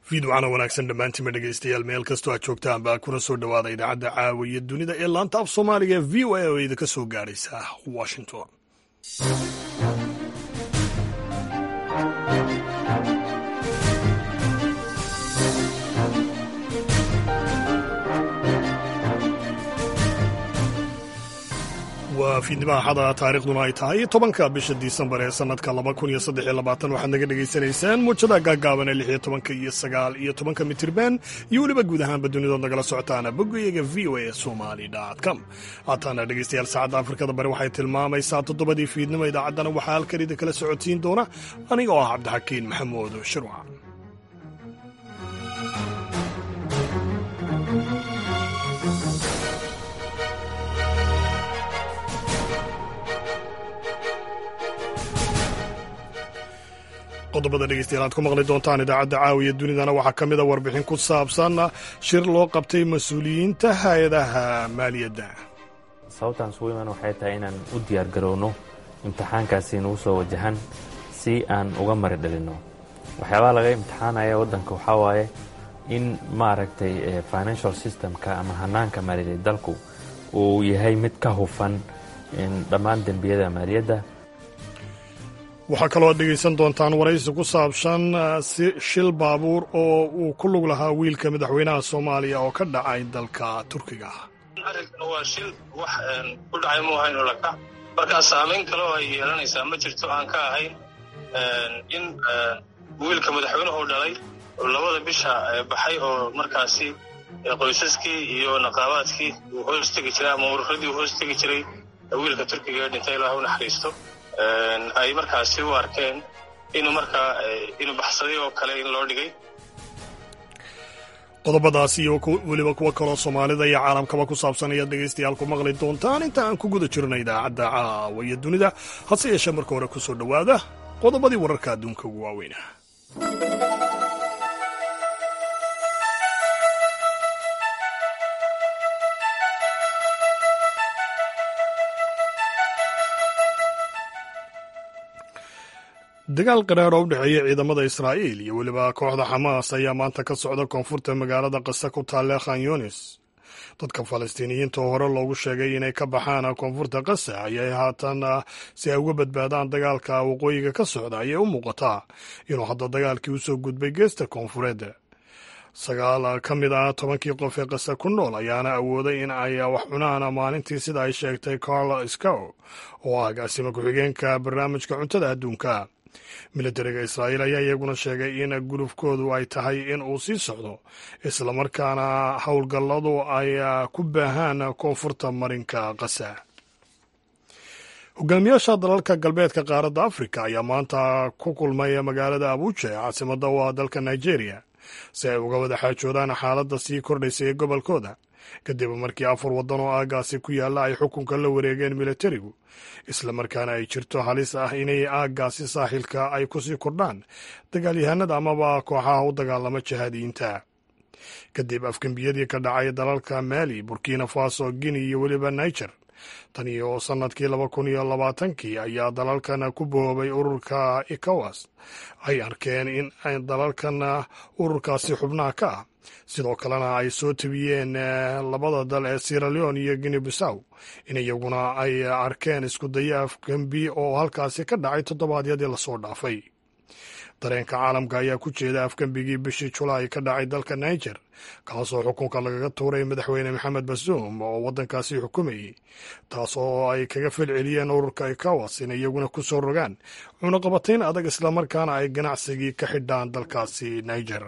fiidwacana wanaagsan dhammaantiinba dhegaystayaal meel kastoo aad joogtaan baa kuna soo dhowaada idaacadda caawiya dunida ee laanta af soomaaliga v o a oo idinka soo gaadhaysa washington waa fiidnimaha xada taariikhduna ay tahay tobanka bisha disembar ee sanadka laba kun iyo saddex iyo labaatan waxaad naga dhagaysanaysaan muujada gaagaaban ee lix iyo tobanka iyo sagaal iyo tobanka mitirban iyo weliba guud ahaanba dunidood nagala socotaana boggayaga v o a somali com haataana dhegaystayaal saacadda afrikada bari waxay tilmaamaysaa toddobadii fiidnimo idaacaddana waxaa halkan idin kala socotiin doona aniga oo ah cabdixakiin maxamuud shirwac qodobada dhegeystayaal aad ku maqli doontaan idaacadda caawiya dunidana waxaa ka mid a warbixin ku saabsan shir loo qabtay mas-uuliyiinta hay-adaha maaliyadda sababtaan sugu imaan waxay tahay inaan u diyaar garowno imtixaankaasi nagu soo wajahan si aan uga mari dhalinno waxyaabaha laga imtixaanaya waddanka waxaa waaye in maaragtay financial systemka ama hanaanka maaliyadeed dalku uu yahay mid ka hufan dhammaan dembiyada maaliyadda waxaa kaloo ad dhegaysan doontaan waraysi ku saabsan shil baabuur oo uu ku lug lahaa wiilka madaxweynaha soomaaliya oo ka dhacay dalka turkiga arrinkan waa shil wax ku dhacay mu ahayn ulaka markaa saamayn kale oo ay yeelanaysaa ma jirto aan ka ahayn in wiilka madaxweynuhu dhalay oo labada bisha baxay oo markaasi qoysaskii iyo naqaabaadkii uu hoos tegi jiray ama ururadii uu hoos tegi jiray wiilka turkiga ee dhintay ilaah u naxariisto ay markaasi u arkeen inuu markaa inuu baxsaday oo kale in loo dhigay qodobadaas iyo weliba kuwo kaloo soomaalida iyo caalamkaba ku saabsan ayaad dhegaystayaal ku maqli doontaan inta aan ku guda jirno idaacadda caawiya dunida hase yeeshee marka hore ku soo dhowaada qodobadii wararka adduunka ugu waaweyna dagaal qaraar oo u dhexeeya ciidamada israa'iil iyo weliba kooxda xamaas ayaa maanta ka socda koonfurta magaalada qasa ku taale khan yunis dadka falastiiniyiinta oo hore loogu sheegay inay ka baxaan koonfurta qasa ayay haatan si ay uga badbaadaan dagaalka waqooyiga ka socda ayay u muuqataa inuu hadda dagaalkii u soo gudbay geesta koonfureed sagaal ka mid ah tobankii qof ee qasa ku nool ayaana awooday in ay wax cunaan maalintii sida ay sheegtay carl scow oo ah agaasima ku-xigeenka barnaamijka cuntada adduunka militariga israa'iil ayaa iyaguna sheegay in gulufkoodu ay tahay in uu sii socdo islamarkaana howlgalladu ay ku baahaan koonfurta marinka qasa hogaamiyaasha dalalka galbeedka qaaradda afrika ayaa maanta ku kulmay magaalada abuja ee caasimada u ah dalka nigeria si ay uga wada xaajoodaan xaaladda sii kordhaysa ee gobolkooda kadib markii afar waddan oo aaggaasi ku yaalla ay xukunka la wareegeen militarigu islamarkaana ay jirto halis ah inay aaggaasi saaxilka ay ku sii kordhaan dagaalyahanada amaba kooxaha u dagaalama jihaadiyiinta kadib afgembiyadii ka dhacay dalalka maali burkina faso guinea iyo weliba niger tan iyo sannadkii laba kun iyo labaatankii ayaa dalalkan ku boobay ururka ecowas ay arkeen in dalalkan ururkaasi xubnaha ka ah sidoo kalena ay soo tabiyeen labada dal ee siraleon iyo guinea bissaw in iyaguna ay arkeen isku daya afgembi oo halkaasi ka dhacay toddobaadyadii lasoo dhaafay dareenka caalamka ayaa ku jeeda afgembigii bishii julaay ka dhacay dalka niger kaasoo xukunka lagaga tuuray madaxweyne maxamed basuum oo waddankaasi xukumayey taas oo ay kaga felceliyeen ururka ecowas in iyaguna ku soo rogaan cunaqabatayn adag islamarkaana ay ganacsigii ka xidhaan dalkaasi niger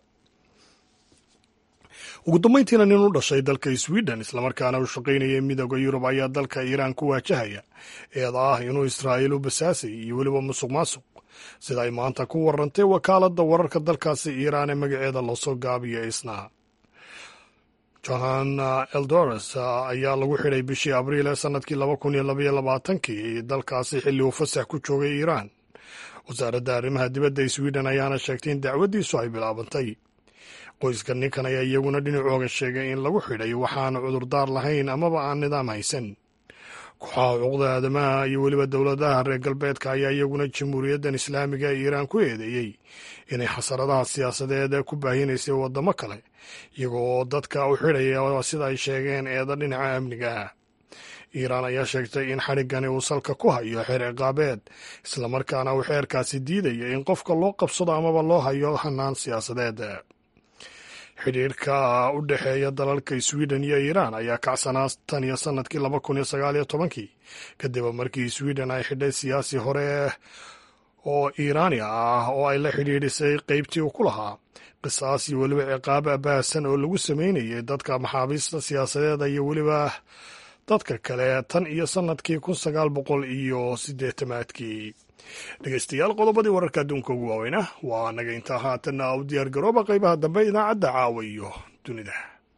ugu dambayntiina nin u dhashay dalka sweden islamarkaana u shaqaynayay midooda yurub ayaa dalka iiraan ku waajahaya eeda ah inuu israa'iil u basaasay iyo weliba musuq maasuq sida ay maanta ku warantay wakaaladda wararka dalkaasi iiraan ee magaceeda loosoo gaabiyo isna johan eldoras ayaa lagu xidhay bishii abriil ee sannadkii laba kun iyo labaiyo labaatankii dalkaasi xilli uu fasax ku joogay iiraan wasaaradda arrimaha dibadda sweden ayaana sheegtay in dacwaddiisu ay bilaabantay qoyska ninkan ayaa iyaguna dhinacooga sheegay in lagu xidhay waxaan cudurdaar lahayn amaba aan nidaam haysan kooxaha xuquuqda aadamaha iyo weliba dowladaha reer galbeedka ayaa iyaguna jamhuuriyaddan islaamiga ee iiraan ku eedeeyey inay xasaradaha siyaasadeed ku baahinaysay waddamo kale iyagoo dadka u xidhaya sida ay sheegeen eeda dhinaca amniga ah iiraan ayaa sheegtay in xadhiggani uu salka ku hayo xeer ciqaabeed islamarkaana uu xeerkaasi diidaya in qofka loo qabsado amaba loo hayo hanaan siyaasadeed xidhiirka u dhexeeya dalalka sweden iyo iiraan ayaa kacsanaa tan iyo sanadkii laba kun iyo sagaal iyo tobankii kadib markii sweden ay xidhay siyaasi hore oo iiraani ah oo ay la xidhiidhisay qeybtii uu ku lahaa qisaas iyo weliba ciqaab abaasan oo lagu sameynayay dadka maxaabiista siyaasadeeda iyo weliba dadka kale tan iyo sanadkii kun sagaal boqol iyo siddeetamaadkii dhegeystayaal qodobadii wararka adduunka ugu waaweyna waa naga intaa haatanna u diyaar garooba qaybaha dambe idaacadda caawa iyo dunida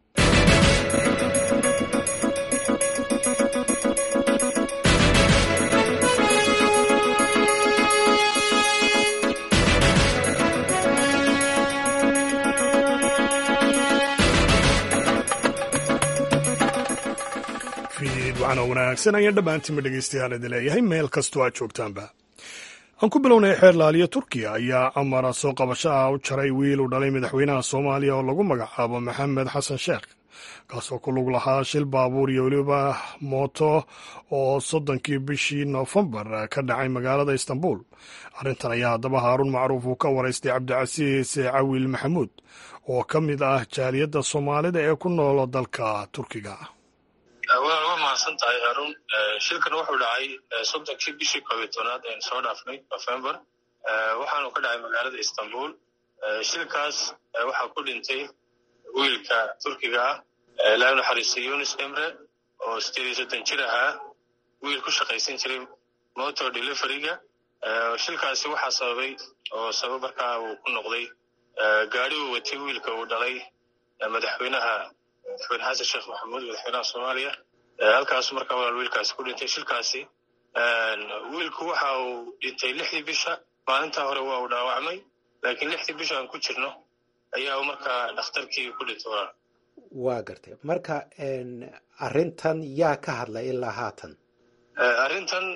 fiidwacana wanaagsan ayaan dhammaantiinba dhegeystayaal idin leeyahay meel kastoo aad joogtaanba aan ku bilownay xeer laaliya turkiya ayaa amara soo qabasho ah u jaray wiil u dhalay madaxweynaha soomaaliya oo lagu magacaabo maxamed xasan sheekh kaasoo ku lug lahaa shil baabuur iyo weliba mooto oo soddonkii bishii noofembar ka dhacay magaalada istanbul arrintan ayaa haddaba haaruun macruuf uu ka waraystay cabdicasiis cawiil maxamuud oo ka mid ah jaaliyadda soomaalida ee ku nool dalka turkiga waa uga mahadsan tahay haruun shilkan wuxuu dhacay soddonkii bishii koobiyo tobnaad aynu soo dhaafnay november waxaanu ka dhacay magaalada istanbul shilkaas waxaa ku dhintay wiilka turkiga ah ilaahay naxariista yunis emre oo sideed iyo soddon jir ahaa wiil ku shaqaysan jiray motor deliveryga shilkaasi waxaa sababay oo sabab markaa uu ku noqday gaari uu watay wiilka uu dhalay madaxweynaha madaxweyne xasan sheekh maxamuud madaxweynaha soomaaliya halkaasu markaa walaal wiilkaasi ku dhintay shilkaasi wiilku waxa uu dhintay lixdii bisha maalintaa hore waa uu dhaawacmay laakiin lixdii bisha aan ku jirno ayaa uu markaa dhakhtarkii ku dhintay walaal waa gartay marka arrintan yaa ka hadlay ilaa haatan arrintan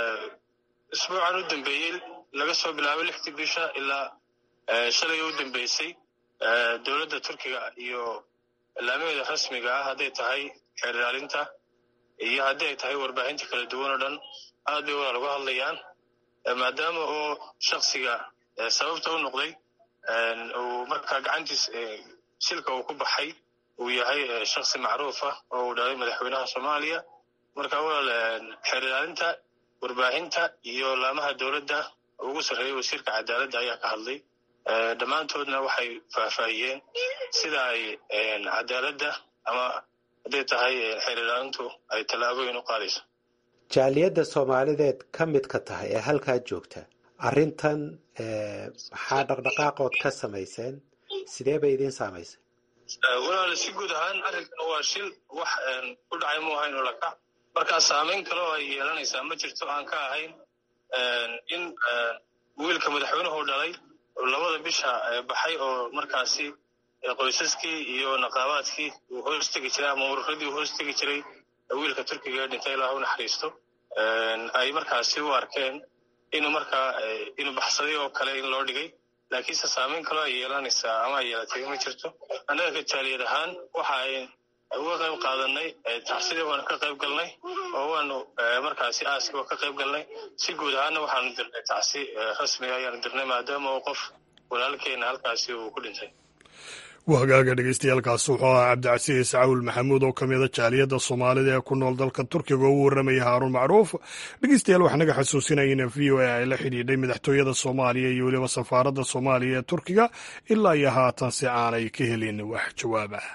isbuucan u dambeeyey laga soo bilaabay lixdii bisha ilaa shalay u dambeysay dowladda turkiga iyo ilaamaheeda rasmiga ah hadday tahay xeer ilaalinta iyo haddii ay tahay warbaahinta kala duwan oo dhan aad bay walaal uga hadlayaan maadaama oo shaksiga sababta u noqday uu markaa gacantiis shilka uu ku baxay uu yahay shaksi macruuf ah oo uu dhalay madaxweynaha soomaaliya marka walaal xeer ilaalinta warbaahinta iyo laamaha dowladda ugu sarreeyay wasiirka cadaaladda ayaa ka hadlay dhammaantoodna waxay faahfaahiyeen sida ay cadaaladda ama hadday tahay xeer ilaalintu ay tallaabooyin u qaadayso jaaliyadda soomaalideed ka midka tahay ee halkaa joogta arrintan maxaa dhaqdhaqaaqood ka samayseen sidee bay idiin saamaysay walaal si guud ahaan arrinkan waa shil wax ku dhacay mu ahayn oo lakac markaa saamayn kale oo ay yeelanaysaa ma jirto aan ka ahayn in wiilka madaxweynuhu dhalay labada bisha baxay oo markaasi qoysaskii iyo naqaabaadkii uu hoos tegi jiray ama ururadii uu hoos tegi jiray wiilka turkiga ee dhintay ilaah u naxariisto ay markaasi u arkeen inuu markaa inuu baxsaday oo kale in loo dhigay laakiinse saamayn kaloo ay yeelanaysaa ama ay yeelatay ma jirto annaga ka jaaliyad ahaan waxa ay uga qayb qaadanay taxsidii waanu ka qayb galnay oo waanu markaasi aaskii waa ka qayb galnay si guud ahaanna waxaanu dirnay tacsi rasmiga ayaanu dirnay maadaama uu qof walaalkeena halkaasi uu ku dhintay waa hagaaga dhegeystayaaalkaas wuxuu ahaa cabdicasiis cawil maxamuud oo ka mida jaaliyadda soomaalida ee ku nool dalka turkiga oo u warramaya haaruun macruuf dhegeystayaal waxaa naga xasuusinaya in v o a ay la xidhiidhay madaxtooyada soomaaliya iyo weliba safaaradda soomaaliya ee turkiga ilaa iyo haatan si aanay ka helin wax jawaab ah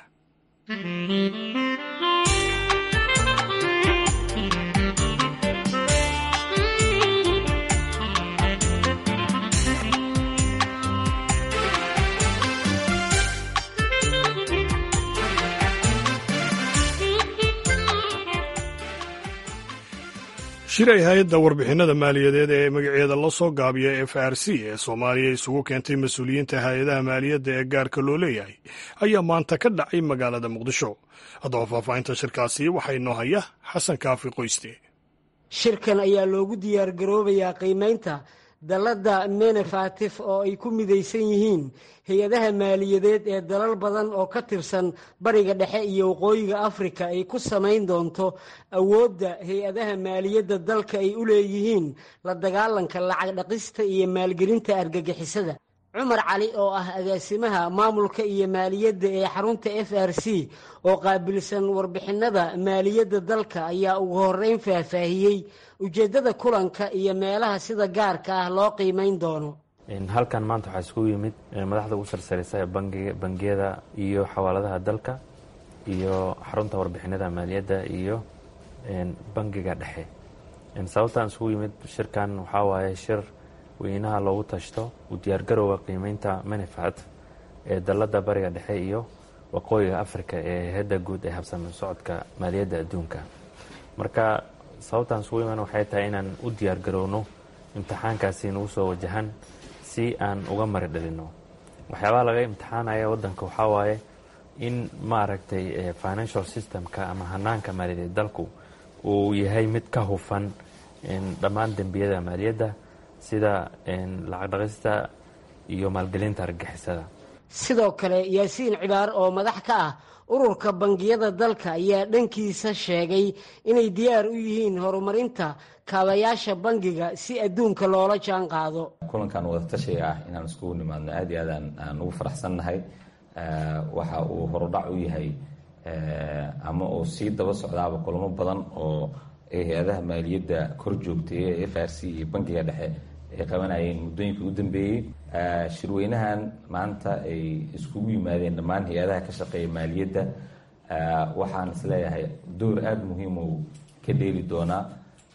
shir ay hay-adda warbixinada maaliyadeed ee magaceeda la soo gaabiya f r c ee soomaaliya isugu keentay mas-uuliyiinta hay-adaha maaliyadda ee gaarka loo leeyahay ayaa maanta ka dhacay magaalada muqdisho haddaba faahfaahinta shirkaasi waxaa inoo haya xasan kaafi qoyste shirkan ayaa loogu diyaargaroobayaa qiimeynta dalladda menefatif oo ay ku midaysan yihiin hay-adaha maaliyadeed ee dalal badan oo ka tirsan bariga dhexe iyo waqooyiga afrika ay ku samayn doonto awoodda hay-adaha maaliyadda dalka ay u leeyihiin la dagaalanka lacag dhaqista iyo maalgelinta argagixisada cumar cali oo ah agaasimaha maamulka iyo maaliyadda ee xarunta f r c oo qaabilsan warbixinada maaliyadda dalka ayaa ugu horeyn faahfaahiyey ujeeddada kulanka iyo meelaha sida gaarka ah loo qiimeyn doono halkan maanta waxaa iskugu yimid madaxda ugu sarsaraysa ee bangiyada iyo xawaaladaha dalka iyo xarunta warbixinada maaliyadda iyo bangiga dhexe sababtaan isugu yimid shirkan waxaa waaye shir weynaha loogu tashto u diyaargarowga qiimeynta manifat ee dalladda bariga dhexe iyo waqooyiga afrika ee hedda guud ee habsami socodka maaliyadda adduunka marka sababtaan isugu iman waxay tahay inaan u diyaargarowno imtixaankaasi nagu soo wajahan si aan uga mari dhalino waxyaabaha laga imtixaanaya waddanka waxaa waaye in maaragtay financial systemka ama hanaanka maaliyadeed dalku uu yahay mid ka hufan dhammaan dembiyada maaliyadda sida lacag dhaqista iyo maalgelinta argagixisada sidoo kale yaasiin cibaar oo madax ka ah ururka bangiyada dalka ayaa dhankiisa sheegay inay diyaar u yihiin horumarinta kaabayaasha bangiga si adduunka loola jaan qaado kulankan wadatashiga ah inaan iskugu nimaadno aad iyo aad aan ugu faraxsannahay waxa uu horudhac u yahay ama uu sii daba socdaaba kulamo badan oo hay-adaha maaliyadda kor joogtay ee f r c iyo bangiga dhexe ay qabanayeen muddooyinkii u dambeeyey shirweynahan maanta ay iskugu yimaadeen dhammaan hay-adaha ka shaqeeya maaliyadda waxaan isleeyahay door aada muhiim uu ka dheeli doonaa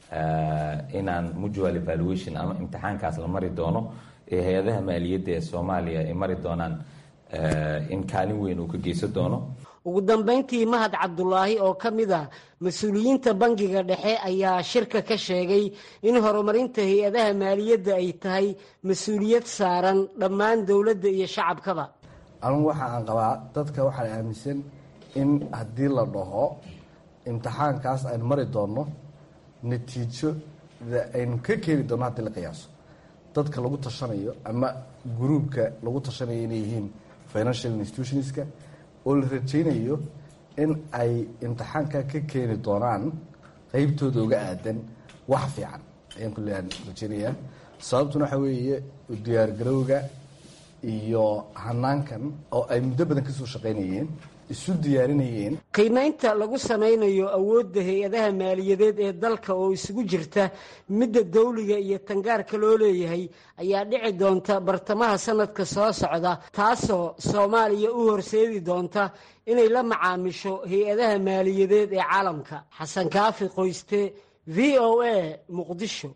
inaan mutual evaluation ama imtixaankaas la mari doono ee hay-adaha maaliyadda ee soomaaliya ay mari doonaan in kaalin weyn uu ka geysan doono ugu dambayntii mahad cabdulaahi oo ka mid ah mas-uuliyiinta bangiga dhexe ayaa shirka ka sheegay in horumarinta hay-adaha maaliyadda ay tahay mas-uuliyad saaran dhammaan dowladda iyo shacabkaba anugu waxa aan qabaa dadka waxaa aaminsan in haddii la dhaho imtixaankaas aynu mari doonno natiijada aynu ka keeni doonno haddii la qiyaaso dadka lagu tashanayo ama gruubka lagu tashanayo inay yihiin financial institutionska oo la rajaynayo in ay imtixaanka ka keeni doonaan qeybtooda uga aadan wax fiican ayaan kulle aan rajaynayaa sababtuna waxaa weeye diyaargarowga iyo hanaankan oo ay muddo badan kasoo shaqaynayeen isu diyaarinayeen qiimaynta lagu samaynayo awoodda hay-adaha maaliyadeed ee dalka oo isugu jirta midda dawliga iyo tangaarka loo leeyahay ayaa dhici doonta bartamaha sanadka soo socda taasoo soomaaliya u horseedi doonta inay la macaamisho hay-adaha maaliyadeed ee caalamka xasan kaafi qoyste v o a muqdisho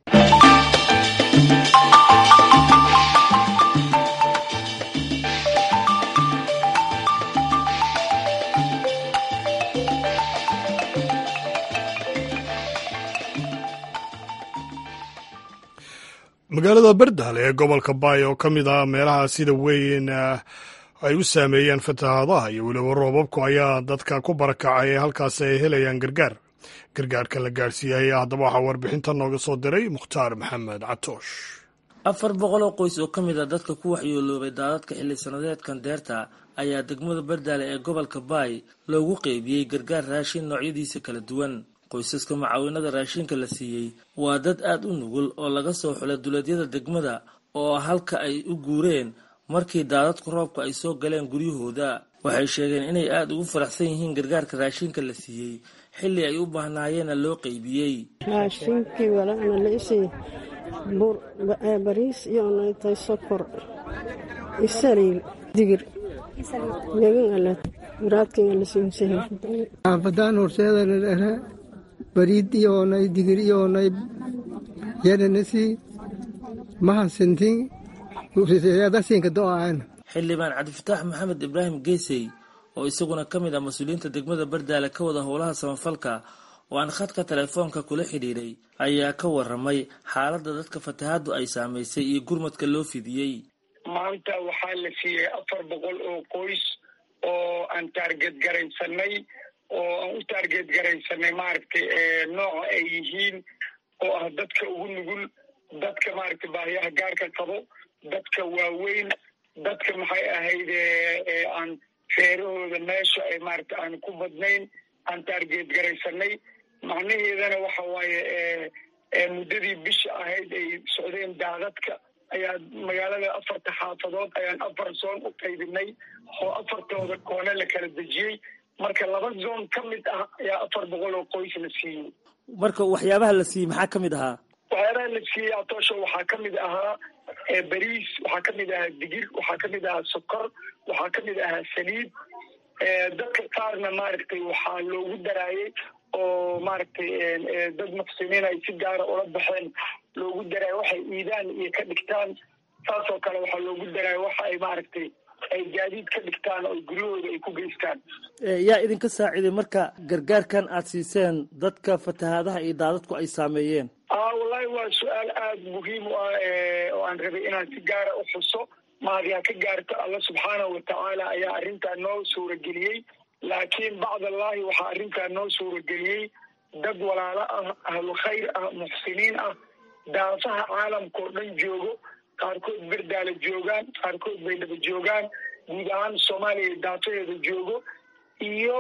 magaalada berdal ee gobolka baay oo ka mid ah meelaha sida weyn ay u saameeyeen fatahaadaha iyo weliba roobabku ayaa dadka ku barakacay ee halkaasi ay helayaan gargaar gargaarka la gaadhsiiyay haddaba waxaa warbixinta nooga soo diray mukhtaar maxamed catoosh afar boqol oo qoys oo ka mid a dadka ku waxyooloobay daadadka xilli sanadeedkan deerta ayaa degmada bardaale ee gobolka baay loogu qeybiyey gargaar raashin noocyadiisa kala duwan qoysaska mucaawinada raashinka la siiyey waa dad aad u nugul oo laga soo xulay duleedyada degmada oo halka ay u guureen markii daadadku roobka ay soo galeen guryahooda waxay sheegeen inay aada ugu faraxsan yihiin gargaarka raashinka la siiyey xilli ay u baahnaayeenna loo qeybiyey raashinkii walana laisii bariis iyo naytay sokor isaliil digir xaafadaan horseedana dhere bariid iyoonay digir iyoonay yananasi mahasintin dasinka do'aan xildhibaan cabdifataax maxamed ibraahim geesey oo isaguna ka mid ah mas-uuliyiinta degmada bardaale ka wada howlaha samafalka oo aan khadka telefoonka kula xidhiidhay ayaa ka waramay xaaladda dadka fatahaaddu ay saamaysay iyo gurmadka loo fidiyey maanta waxaa la siiyey afar boqol oo qoys oo aan taarget garaysanay oo aan u taarget garaysanay maaragtay nooca ay yihiin oo ah dadka ugu nugul dadka maaragtay baahiyaha gaarka qabo dadka waaweyn dadka maxay ahayd aan feerahooda meesha ay maaragtay aan ku badnayn aan taargeed garaysanay macnaheedana waxa waaye muddadii bisha ahayd ay socdeen daadadka ayaa magaalada afarta xaafadood ayaan afar zoon u qaybinay oo afartooda koone la kala dejiyey marka laba zoon ka mid ah ayaa afar boqol oo qoys la siiyey marka waxyaabaha la siiyey maxaa ka mid ahaa waxyaabaha la siiyey atoosho waxaa ka mid ahaa bariis waxaa ka mid ahaa digir waxaa ka mid ahaa sokor waxaa ka mid ahaa saliid dadka qaarna maaragtay waxaa loogu daraayey oo maaragtay dad muxsiniin ay si gaara ula baxeen loogu daraayo waxay iidaan iyo ka dhigtaan saasoo kale waxaa loogu daraayo waxa ay maaragtay ay gaadiid ka dhigtaan oo guryahooda ay ku geystaan yaa idinka saaciiday marka gargaarkan aad siiseen dadka fatahaadaha iyo daadadku ay saameeyeen a wallahi waa su-aal aada muhiim u ah oo aan rabay inaan si gaara u xuso mahadiyaa ka gaarto alla subxaanahu watacaala ayaa arrintaa noo suurageliyey laakiin bacdallahi waxaa arrintaa noo suurageliyey dad walaalo ah ahlu khayr ah muxsiniin ah daafaha caalamka oo dhan joogo qaarkood berdaala joogaan qaarkood baydhaba joogaan guud ahaan soomaaliya daafaheeda joogo iyo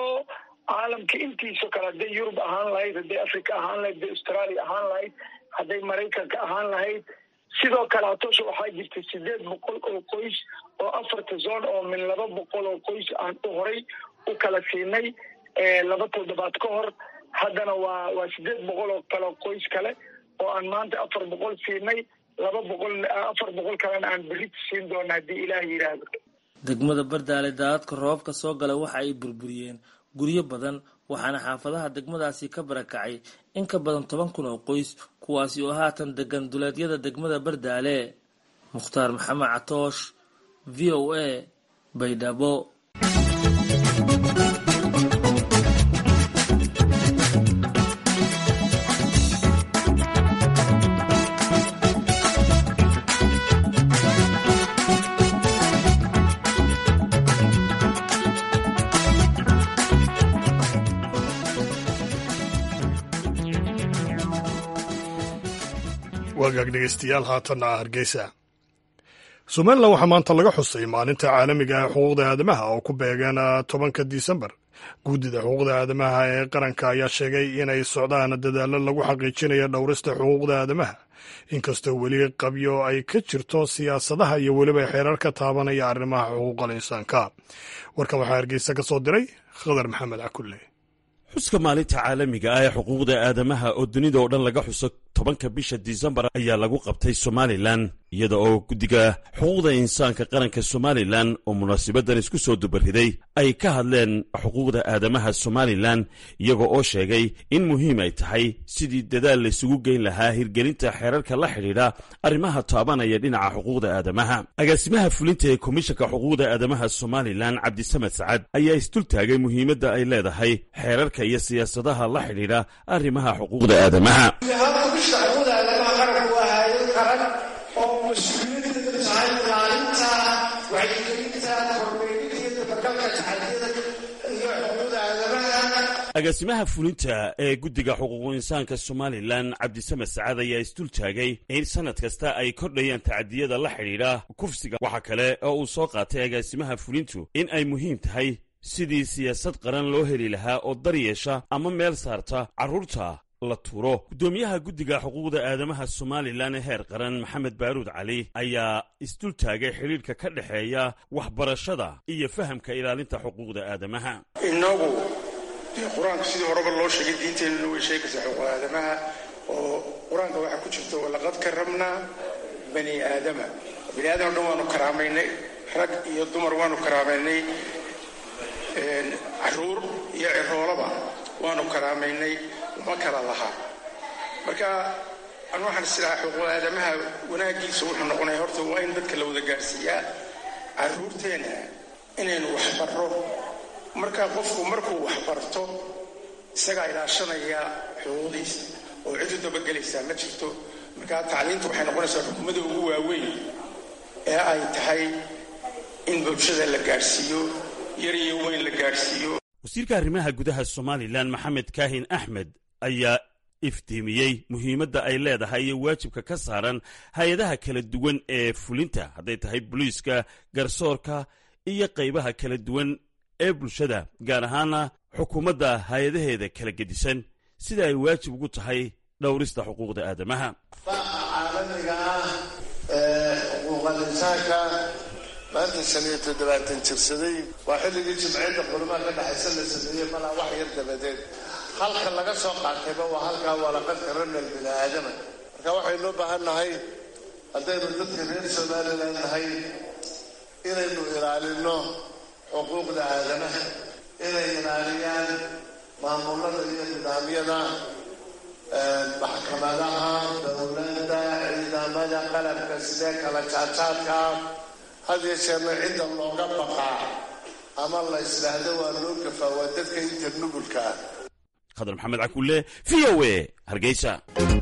caalamka intiisa kale hadday yurub ahaan lahayd hadday africa ahaan lahayd hadday australia ahaan lahayd hadday maraykanka ahaan lahayd sidoo kale hatoosha waxaa jirta sideed boqol oo qoys oo afarta zoon oo min laba boqol oo qoys aan u horay u kala siinay laba toddobaad ka hor haddana waa waa sideed boqol oo kale qoys kale oo aan maanta afar boqol siinay laba boqol afar boqol kalena aan berrit siin doona haddii ilaah yidhaahdo degmada bardaale daadadka roobabka soo gala waxa ay burburiyeen guryo badan waxaana xaafadaha degmadaasi ka barakacay in ka badan toban kun oo qoys kuwaasi oo haatan degan duleedyada degmada bardaale mukhtaar maxamed catoosh v o a baydhabo wagaag dhegeystayaal haatanna ah hargeysa somalilan waxaa maanta laga xusay maalinta caalamiga ee xuquuqda aadamaha oo ku beegan tobanka disembar guddida xuquuqda aadamaha ee qaranka ayaa sheegay inay socdaan dadaallo lagu xaqiijinayo dhowrista xuquuqda aadamaha inkastoo weli qabyo ay ka jirto siyaasadaha iyo weliba xeerar ka taabanaya arrimaha xuquuqal insaanka warkan waxaa hargeysa ka soo diray khadar maxamed cakulle xuska maalinta caalamiga ah ee xuquuqda aadamaha oo dunida oo dhan laga xuso tobanka bisha disembar ayaa lagu qabtay somalilan iyada oo guddiga xuquuqda insaanka qaranka somalilan oo munaasibadan isku soo dubariday ay ka hadleen xuquuqda aadamaha somalilan iyaga oo sheegay in muhiim ay tahay sidii dadaal laysugu geyn lahaa hirgelinta xeerarka la xidhiidha arrimaha taabanaya dhinaca xuquuqda aadamaha agaasimaha fulinta ee komishanka xuquuqda aadamaha somalilan cabdisamed sacad ayaa isdultaagay muhiimadda ay leedahay xeerarka iyo siyaasadaha la xidhiidha arrimaha xuquuqda aadamaha xuquuqda aadamaha qaranku waa hay-ad qaran oo mas-uuliyadda tahay ilaalinta wacyigelinta kormeerinta iyo dabagalka taxadiyada iyo xuquuqda aadamaha agaasimaha fulinta ee guddiga xuquuqu insaanka somalilan cabdisamed sacad ayaa isdultaagay in sanad kasta ay kordhayaan tacadiyada la xidhiidha kufsiga waxaa kale oo uu soo qaatay agaasimaha fulintu in ay muhiim tahay sidii siyaasad qaran loo heli lahaa oo dar yeesha ama meel saarta carruurta la tuuro guddoomiyaha guddiga xuquuqda aadamaha somalilan ee heer qaran maxamed baaruud cali ayaa isdultaagay xidhiidhka ka dhexeeya waxbarashada iyo fahamka ilaalinta xuquuqda aadamaha inagu dee qur-aanka sidii horeba loo sheegay diinteenuna way sheegaysaa xuquuq aadamaha oo qur-aanka waxaa ku jirta walaqad karamnaa bani aadama bani aadam o dhan waanu karaamaynay rag iyo dumar waanu karaamaynay caruur iyo ciroolaba waanu karaamaynay uma kala lahaa marka an waxaan isilahaa xuquuq aadamaha wanaagiisa wuxuu noqonaya horta waa in dadka la wada gaadhsiiyaa caruurteenna inaynu waxbarro marka qofku markuu waxbarto isagaa ilaashanaya xuquuqdiisa oo cid u dabagelaysaa ma jirto marka tacliinta waxay noqonaysaa xukuumadda ugu waaweyn ee ay tahay in bulshada la gaadhsiiyo yar iyo weyn la gaadhsiiyo wasiirka arrimaha gudaha somalilan maxamed kaahin axmed ayaa iftiimiyey muhiimadda ay leedahay iyo waajibka ka saaran hay-adaha kala duwan ee fulinta hadday tahay booliiska garsoorka iyo qaybaha kala duwan ee bulshada gaar ahaana xukuumadda hay-adaheeda kala gedisan sida ay waajib ugu tahay dhowrista xuquuqda aadamaha caalamiga ah ee xuquuqal insaanka maanta shan iyo toddobaatan jirsaday waa xilligii jimciyadda qurmaha ka dhexaysa la sameeyey malaa wax yar dabadeed halka laga soo qaatayba waa halkaa walaqadka ranal bini aadama marka waxaynu u baahan nahay haddaynu dadka reer somalilan nahay inaynu ilaalino xuquuqda aadamaha inay ilaaliyaan maamulada iyo nidaamyada maxkamadaha dowladda ciidamada qalabka sidee kala jaadjaadka had iyo jeerna cidda looga baqaa ama la isdhaahdo waa loo gafaa waa dadka inta nugulka ah khadar maxamed cakulle v o a hargeysa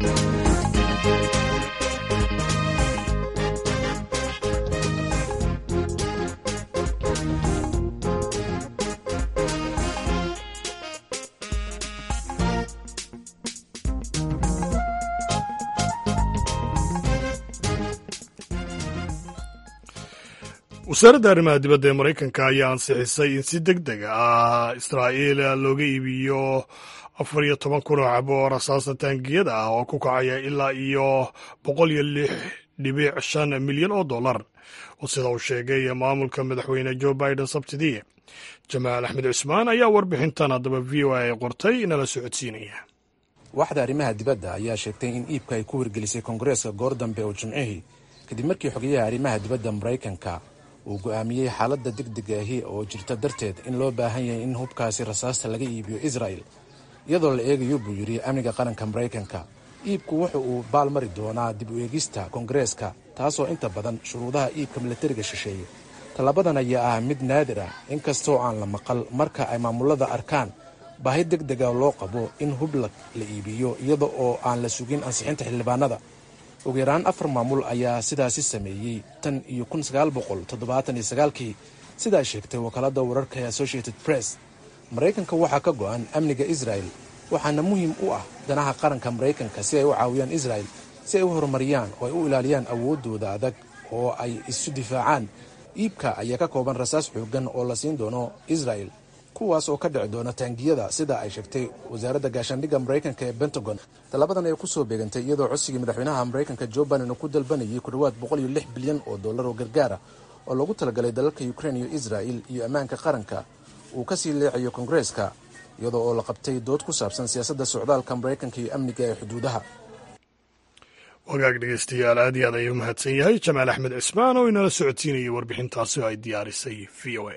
wasaaradda arrimaha dibadda ee maraykanka ayaa ansixisay in si deg deg ah israa'iil looga iibiyo afar iyo toban kun oo cabo oo rasaasta taangiyada ah oo ku kacaya ilaa iyo boqol iyo lix dhibic shan milyan oo dollar oo sida uu sheegay maamulka madaxweyne joe biden sabtidii jamaal axmed cusmaan ayaa warbixintan haddaba v o a ay qortay nala socodsiinaya waaxda arrimaha dibadda ayaa sheegtay in iibka ay ku hirgelisay koongareeska goor dambe oo jimcihii kadib markii xogeyaha arrimaha dibadda maraykanka uu go'aamiyey xaaladda degdega ahi oo jirta darteed in loo baahan yahay in hubkaasi rasaasta laga iibiyo israa'el iyadoo la eegayo buu yidhi amniga qaranka maraykanka iibku wuxa uu baalmari doonaa dib u eegista koongareeska taasoo inta badan shuruudaha iibka milatariga shisheeye tallabadan ayaa ah mid naadir ah inkastoo aan la maqal marka ay maamulada arkaan baahi deg dega loo qabo in hub la iibiyo iyada oo aan la sugin ansixinta xildhibaanada ugu yaraan afar maamul ayaa sidaasi sameeyey tan iyo kun sagaal boqol toddobaatan iyo sagaalkii sidaa sheegtay wakaaladda wararka ee associated press maraykanka waxaa ka go'an amniga israel waxaana muhiim u ah danaha qaranka maraykanka si ay u caawiyaan israel si ay u horumariyaan oo ay u ilaaliyaan awooddooda adag oo ay isu difaacaan iibka ayaa ka kooban rasaas xooggan oo la siin doono israel kuwaas oo ka dhici doona taangiyada sida ay sheegtay wasaaradda gaashaandhigga maraykanka ee pentagon tallabadan ay ku soo beegantay iyadoo codsigii madaxweynaha maraykanka jo biden uu ku dalbanayay ku dhowaad boqol iyo lix bilyan oo dollar oo gargaara oo loogu talagalay dalalka ukrain iyo israel iyo ammaanka qaranka uu ka sii leecayo koongareeska iyadoo oo la qabtay dood ku saabsan siyaasadda socdaalka maraykanka iyo amniga ee xuduudaha wagaag dhegeystayaal aad iyo aad ayuu mahadsan yahay jamaal axmed cismaan oo inala socodsiinayay warbixintaasi oo ay diyaarisay v o a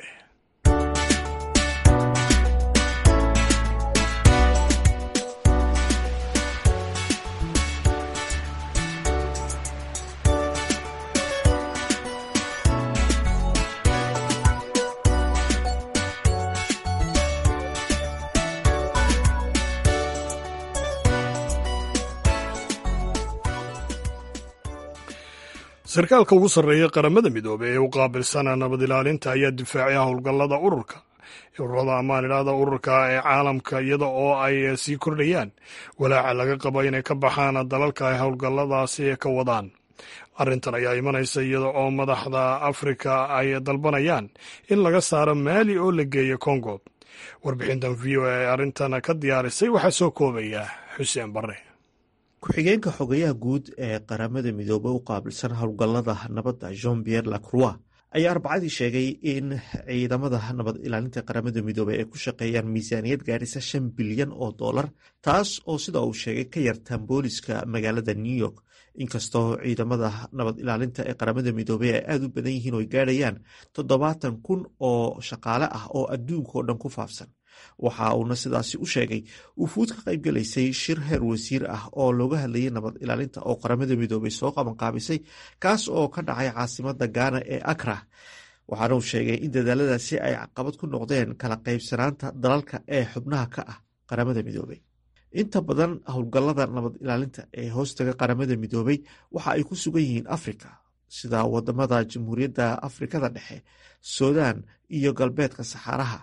sarkaalka ugu sarreeya qaramada midoobey ee u qaabilsana nabad ilaalinta ayaa difaacay howlgallada ururka ururada amaan idhaahda ururka ee caalamka iyada oo ay sii kordhayaan walaaca laga qabo inay ka baxaan dalalka ay howlgalladaasi ka wadaan arrintan ayaa imanaysa iyada oo madaxda afrika ay dalbanayaan in laga saaro maali oo la geeyo kongo warbixintan v o a ee arrintan ka diyaarisay waxaa soo koobaya xuseen barre ku-xigeenka xogayaha guud ee qaramada midoobey u qaabilsan howlgallada nabadda jean pierre lacroix ayaa arbacadii sheegay in ciidamada nabad ilaalinta qaramada midoobey ay ku shaqeeyaan miisaaniyad gaadhisa shan bilyan oo dollar taas oo sida uu sheegay ka yartaan booliska magaalada new york inkastoo ciidamada nabad ilaalinta ee qaramada midoobey ay aada u badan yihiin oo ay gaadhayaan toddobaatan kun oo shaqaale ah oo adduunka oo dhan ku faafsan waxa uuna sidaasi u sheegay wufuud ka qaybgalaysay shir heer wasiir ah oo looga hadlayay nabad ilaalinta oo qaramada midoobey soo qabanqaabisay kaas oo ka dhacay caasimada gaana ee akra waxaana uu sheegay in dadaaladaasi ay caqabad ku noqdeen kala qaybsanaanta dalalka ee xubnaha ka ah qaramada midoobey inta badan howlgallada nabad ilaalinta ee hoostaga qaramada midoobey waxa ay ku sugan yihiin afrika sida wadamada jamhuuriyadda afrikada dhexe suudaan iyo galbeedka saxaaraha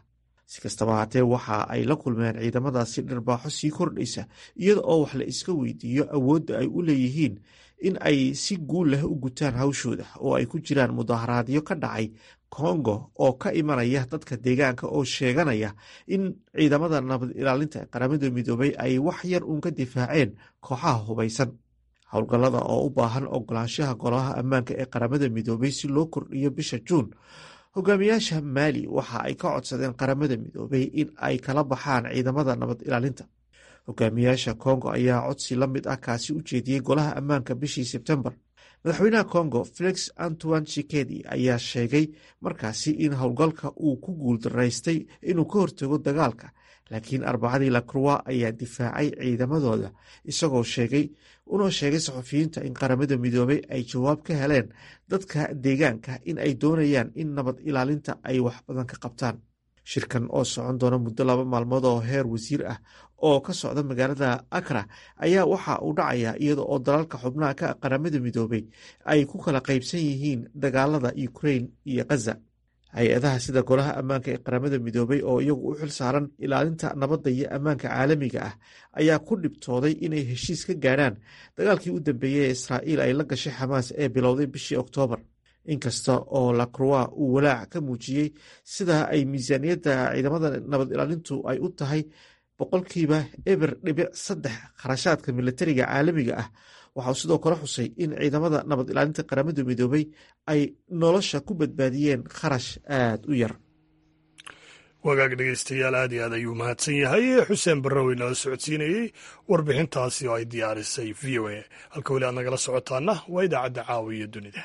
si kastaba haatee waxa ay la kulmeen ciidamadaasi dharbaaxo sii kordhaysa iyada oo wax la iska weydiiyo awoodda ay u leeyihiin in ay si guul leh u gutaan hawshooda oo ay ku jiraan mudaharaadyo ka dhacay kongo oo ka imanaya dadka deegaanka oo sheeganaya in ciidamada nabad ilaalinta ee qaramada midoobay ay wax yar uun ka difaaceen kooxaha hubaysan howlgallada oo u baahan ogolaanshaha golaha ammaanka ee qaramada midoobay si loo kordhiyo bisha juun hogaamiyaasha maali waxa ay ka codsadeen qaramada midoobay in ay kala baxaan ciidamada nabad ilaalinta hogaamiyaasha kongo ayaa codsi la mid ah kaasi u jeediyey golaha ammaanka bishii sebtembar madaxweynaha kongo felix antoine chikedi ayaa sheegay markaasi in howlgalka uu ku guuldaraystay inuu ka hortago dagaalka laakiin arbacadii lacroix ayaa difaacay ciidamadooda isagoo sheegay unoo sheegay saxufiyiinta in qaramada midoobay ay jawaab ka heleen dadka deegaanka in ay doonayaan in nabad ilaalinta ay wax badan ka qabtaan shirkan oo socon doona muddo laba maalmood oo heer wasiir ah oo ka socda magaalada akra ayaa waxa uu dhacayaa iyada oo dalalka xubnaha ka qaramada midoobay ay ku kala qaybsan yihiin dagaalada ukrain iyo khaza hay-adaha sida golaha ammaanka ee qaramada midoobay oo iyagu u xil saaran ilaalinta nabadda iyo ammaanka caalamiga ah ayaa ku dhibtooday inay heshiis ka gaadhaan dagaalkii u dambeeyey ee israa'iil ay la gashay xamaas ee bilowday bishii oktoobar inkasta oo lacroix uu walaac ka muujiyey sida ay miisaaniyadda ciidamada nabad ilaalintu ay u tahay boqolkiiba eber dhibic saddex kharashaadka militariga caalamiga ah waxauu sidoo kale xusay in ciidamada nabad ilaalinta qaramada midoobay ay nolosha ku badbaadiyeen kharash aada u yar wagaag dhegeystayaal aad iyo aad ayuu mahadsan yahay xuseen barrowi nala socodsiinayey warbixintaasi oo ay diyaarisay v o a halka weli aad nagala socotaana waa idaacadda caawa iyo dunida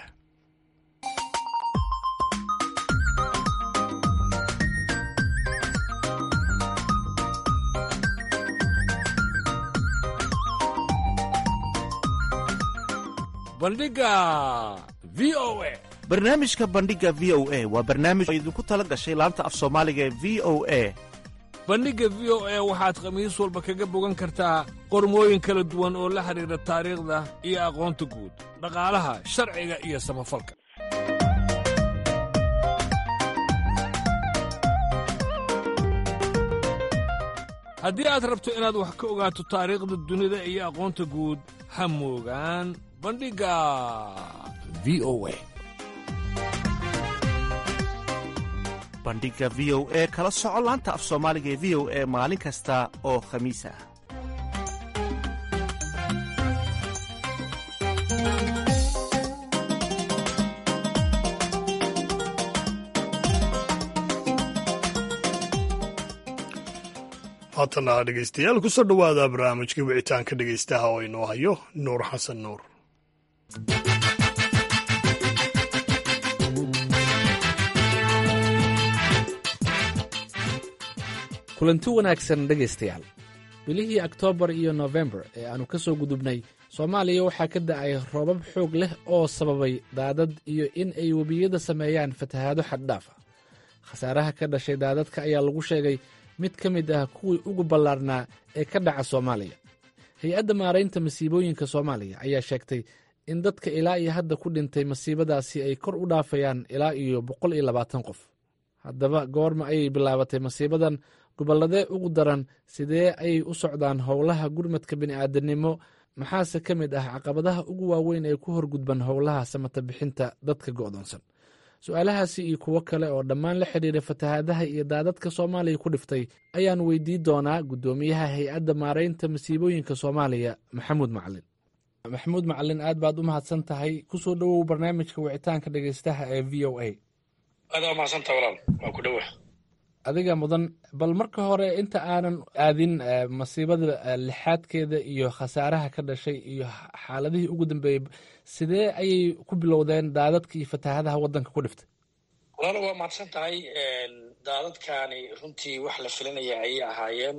bandhiga v o a barnaamijka bandhiga v o a waa barnaamij oo idinku tala gashay laanta af soomaaliga ee v o a bandhigga v o a waxaad khamiis walba kaga bogan kartaa qormooyin kala duwan oo la xidhiidha taariikhda iyo aqoonta guud dhaqaalaha sharciga iyo samafalka haddii aad rabto inaad wax ka ogaato taariikhda dunida iyo aqoonta guud ha moogaan bandhigga v o a bandhiga v o e kala soco laanta af soomaaliga ee v o e maalin kasta oo khamiis ah haatana dhegeystayaal kusoo dhowaada barnaamijkii wicitaanka dhegeystaha oo inoo hayo nuur xasan nuur kulanti wanaagsan dhegaystayaal bilihii oktoobar iyo nofembar ee aannu ka soo gudubnay soomaaliya waxaa ka da'ay roobab xoog leh oo sababay daadad iyo in ay webiyada sameeyaan fatahaado xaddhaaf ah khasaaraha ka dhashay daadadka ayaa lagu sheegay mid ka mid ah kuwii ugu ballaarnaa ee ka dhaca soomaaliya hay-adda maaraynta masiibooyinka soomaaliya ayaa sheegtay in dadka ilaa iyo hadda ku dhintay masiibadaasi ay kor u dhaafayaan ilaa iyo boqol iyo labaatan qof haddaba goorma ayay bilaabatay masiibadan gobolladee ugu daran sidee ayay u socdaan howlaha gurmadka bini'aadanimo maxaase ka mid ah caqabadaha ugu waaweyn ee ku horgudban howlaha samata bixinta dadka go'doonsan su-aalahaasi iyo kuwo kale oo dhammaan la xidhiira fatahaadaha iyo daadadka soomaaliya ku dhiftay ayaan weydii doonaa guddoomiyaha hay-adda maaraynta masiibooyinka soomaaliya maxamuud macalin maxamuud macalin aad baad u mahadsan tahay kusoo dhowow barnaamijka wicitaanka dhegeystaha ee v o a aada waa mahadsantaha walaal waa ku dhowa adiga mudan bal marka hore inta aanan aadin masiibada lixaadkeeda iyo khasaaraha ka dhashay iyo xaaladihii ugu dambeeyey sidee ayay ku bilowdeen daadadka iyo fatahaadaha waddanka ku dhiftay walaal waa mahadsan tahay daadadkaani runtii wax la filanaya ayay ahaayeen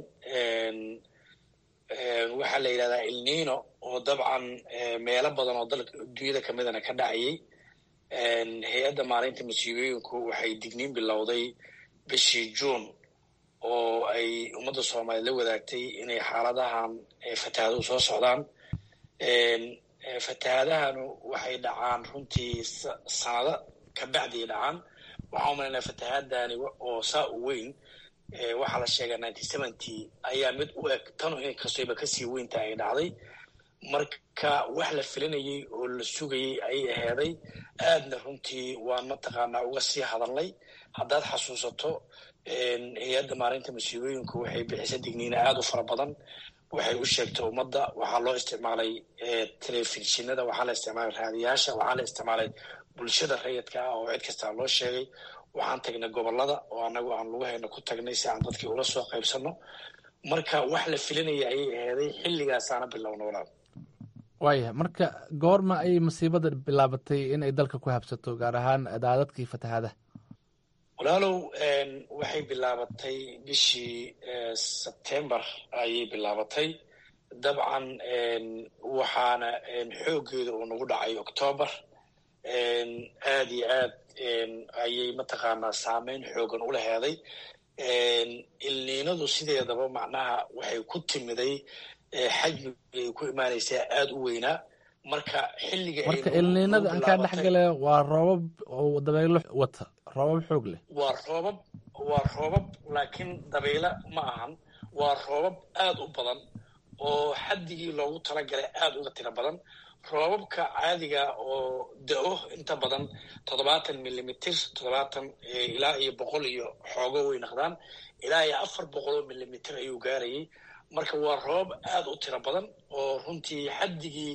waxaa la yidhahdaa ilnino oo dabcan meelo badan oo dalka dunyada kamidana ka dhacayay hay-adda maaraynta masiibooyinku waxay digniin bilowday bishii juun oo ay ummadda soomaaliya la wadaagtay inay xaaladahan fatahaduhu soo socdaan fatahaadahanu waxay dhacaan runtii sanado ka bacdiay dhacaan waxaa umalaynaa fatahaadani oo saa u weyn waxaa la sheegaa ninety seventy ayaa mid u eg tanu inkastooba kasii weynta ay dhacday marka wax la filanayey oo la sugayey ayay aheeday aadna runtii waan mataqaanaa uga sii hadalnay haddaad xasuusato hay-adda maalinta masiibooyinku waxay bixisa digniina aada u fara badan waxay u sheegtay ummadda waxaa loo isticmaalay telefishinada waxaa la isticmaalay raadiyaasha waxaa la isticmaalay bulshada rayidka ah oo cid kastaa loo sheegay waxaan tagnay gobolada oo anagu aan lugahayna ku tagnay si aan dadkii ula soo qaybsano marka wax la filanaya ayay aheeday xilligaasaana bilowna walaal waaya marka goorma ayay masiibada bilaabatay in ay dalka ku habsato gaar ahaan daadadkii fatahaadaha walaalow waxay bilaabatay bishii sebtembar ayay bilaabatay dabcan waxaana xooggeeda uu nagu dhacay octoobar aad iyo aad ayay mataqaanaa saameyn xoogan u laheeday ilniinadu sideedaba macnaha waxay ku timiday xajmiga ay ku imaanaysaa aada u weynaa marka xilliga marka ilniinada aan kaa dhex gale waa roobab oo dabaylo wata roobab xoog leh waa roobab waa roobab laakiin dabaylo ma ahan waa roobab aada u badan oo xaddigii loogu talagalay aada uga tiro badan roobabka caadiga oo da-o inta badan toddobaatan millimitr toddobaatan ilaa iyo boqol iyo xoogo way naqdaan ilaa iyo afar boqol oo millimitr ayuu gaarayay marka waa roobab aada u tiro badan oo runtii xaddigii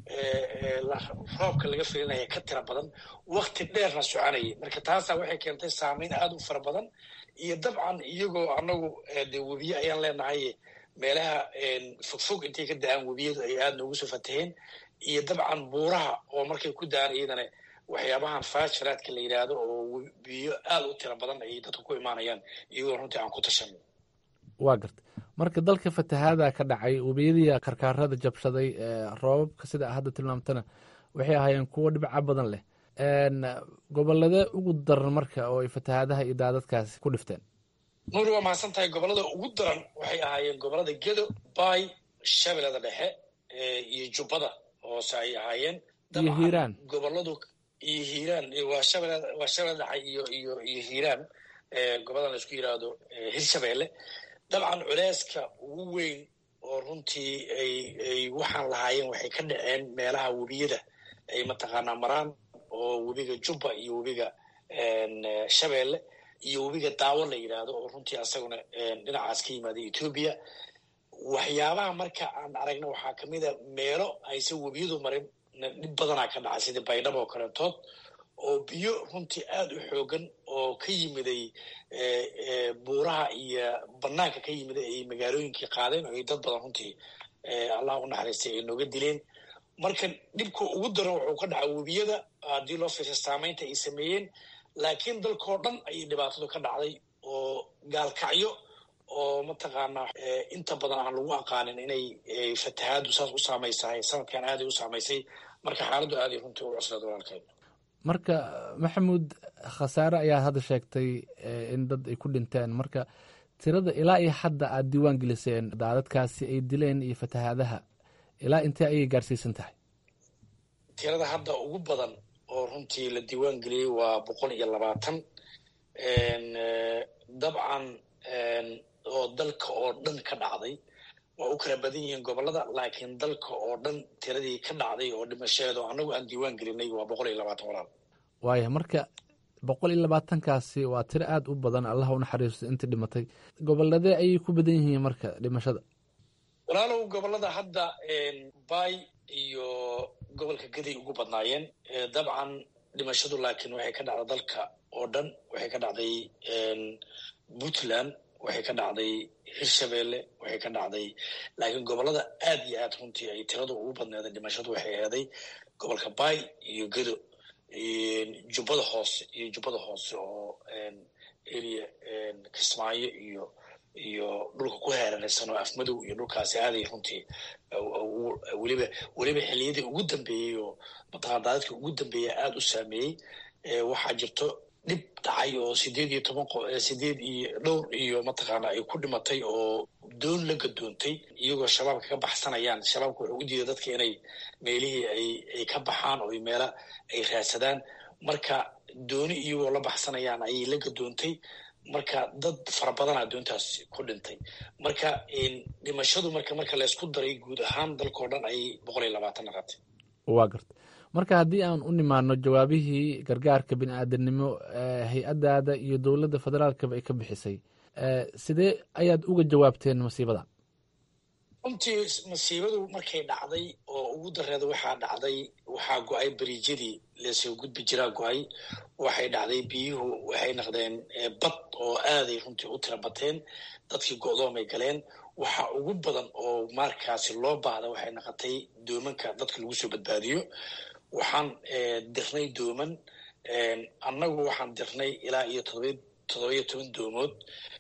roobka laga filinaya ka tiro badan wakti dheerna soconayay marka taasaa waxay keentay saameyn aada u fara badan iyo dabcan iyagoo anagu de webiye ayaan leenahay meelaha fogfog intay ka da-aan webiyadu ay aada noogu soo fataheen iyo dabcan buuraha oo markay ku da-aan iyadana waxyaabahan faasharaadka la yidhaahdo oo biyo aada u tiro badan ayay dadka ku imaanayaan iyagoo runtii aan ku tashan waa garta marka dalka fatahaada ka dhacay webiyadii karkaarada jabshaday roobabka sida hadda tilmaamtana waxay ahaayeen kuwo dhibca badan leh gobolladee ugu daran marka oo ay fatahaadaha iyo daadadkaasi ku dhifteen nuuri waa mahadsan tahay gobollada ugu daran waxay ahaayeen gobollada gedo bay shabeellada dhexe iyo jubbada hoose ay ahaayeen iyo hiiraan gobolladu iyo hiiraan waa shabele waa shabeelle dhexe iyo iyo iyo hiiraan gobolladan la isku yidhaahdo hirshabeelle dabcan culeyska ugu weyn oo runtii ay ay waxaan lahaayeen waxay ka dhaceen meelaha webiyada ay mataqaanaa maraan oo webiga jubba iyo webiga shabeelle iyo webiga daawo la yidhaahdo oo runtii asaguna dhinacaas ka yimaada etoobiya waxyaabaha marka aan aragna waxaa kamid a meelo aysan webiyadu marin dhib badanaa ka dhacay sida baydhabo oo kaleentood oo biyo runtii aada u xoogan oo ka yimiday buuraha iyo banaanka ka yimiday ay magaalooyinkii qaadeen oo ay dad badan runtii allah u naxariistay ay nooga dileen marka dhibka ugu daran wuxuu ka dhaca webiyada haddii loo fiirsa saameynta ay sameeyeen laakiin dalkao dhan ayay dhibaatadu ka dhacday oo gaalkacyo oo mataqaanaa inta badan aan lagu aqaanin inay fatahaadu saas u saamaysahay sanadkan aaday u saamaysay marka xaaladdu aaday runtii u cuslaed walaalkeed marka maxamuud khasaare ayaa hadda sheegtay in dad ay ku dhinteen marka tirada ilaa iyo hadda aada diiwaan geliseen daadadkaasi ay dileen iyo fatahaadaha ilaa intee ayay gaarsiisan tahay tirada hadda ugu badan oo runtii la diiwaan geliyey waa boqol iyo labaatan dabcan oo dalka oo dhan ka dhacday waa u kala badan yihiin gobollada laakiin dalka oo dhan tiradii ka dhacday oo dhimasheedo annagu aan diiwaan gelinay waa boqol iyo labaatan walaal waaya marka boqol iyo labaatankaasi waa tiro aada u badan allah u naxariisto intii dhimatay gobolladee ayay ku badan yihiin marka dhimashada walaalow gobollada hadda bay iyo gobolka gaday ugu badnaayeen dabcan dhimashadu laakiin waxay ka dhacday dalka oo dhan waxay ka dhacday puntland waxay ka dhacday hirshabeelle waxay ka dhacday laakiin gobollada aad iyo aad runtii ay tiradu ugu badneeday dhimashadu waxay eeday gobolka bay iyo gedo jubbada hoose iyo jubbada hoose oo area kismaayo iyo iyo dhulka ku heeranaysan oo afmadow iyo dhulkaasi aaday runtii weliba weliba xilliyadii ugu dambeeyey oo mataqana daadadkii ugu dambeeya aada u saameeyey waxaa jirto dhib dhacay oo sideed iyo toban sideed iyo dhowr iyo mataqaana ay ku dhimatay oo doon la gadoontay iyagoo shabaabka ka baxsanayaan shabaabka wuxuu u diiday dadka inay meelihii ay ay ka baxaan oo meela ay raadsadaan marka dooni iyagoo la baxsanayaan ayay la gadoontay marka dad fara badan addoontaas ku dhintay marka dhimashadu marka marka laysku daray guud ahaan dalkao dhan ayay boqol iyo labaatan naqatay waa garta marka haddii aan u nimaano jawaabihii gargaarka bini aadanimo hay-addaada iyo dowladda federaalkaba ay ka bixisay sidee ayaad uga jawaabteen masiibada runtii masiibadu markay dhacday oo ugu dareeda waxaa dhacday waxaa go-ay beriijyadii lasoo gudbi jiraa go-ay waxay dhacday biyuhu waxay naqdeen bad oo aaday runtii u tira bateen dadkii go-doomay galeen waxa ugu badan oo markaasi loo baahda waxay naqotay doomanka dadka lagu soo badbaadiyo waxaan dirnay dooman annagu waxaan dirnay ilaa iyo todobiyo toban doomood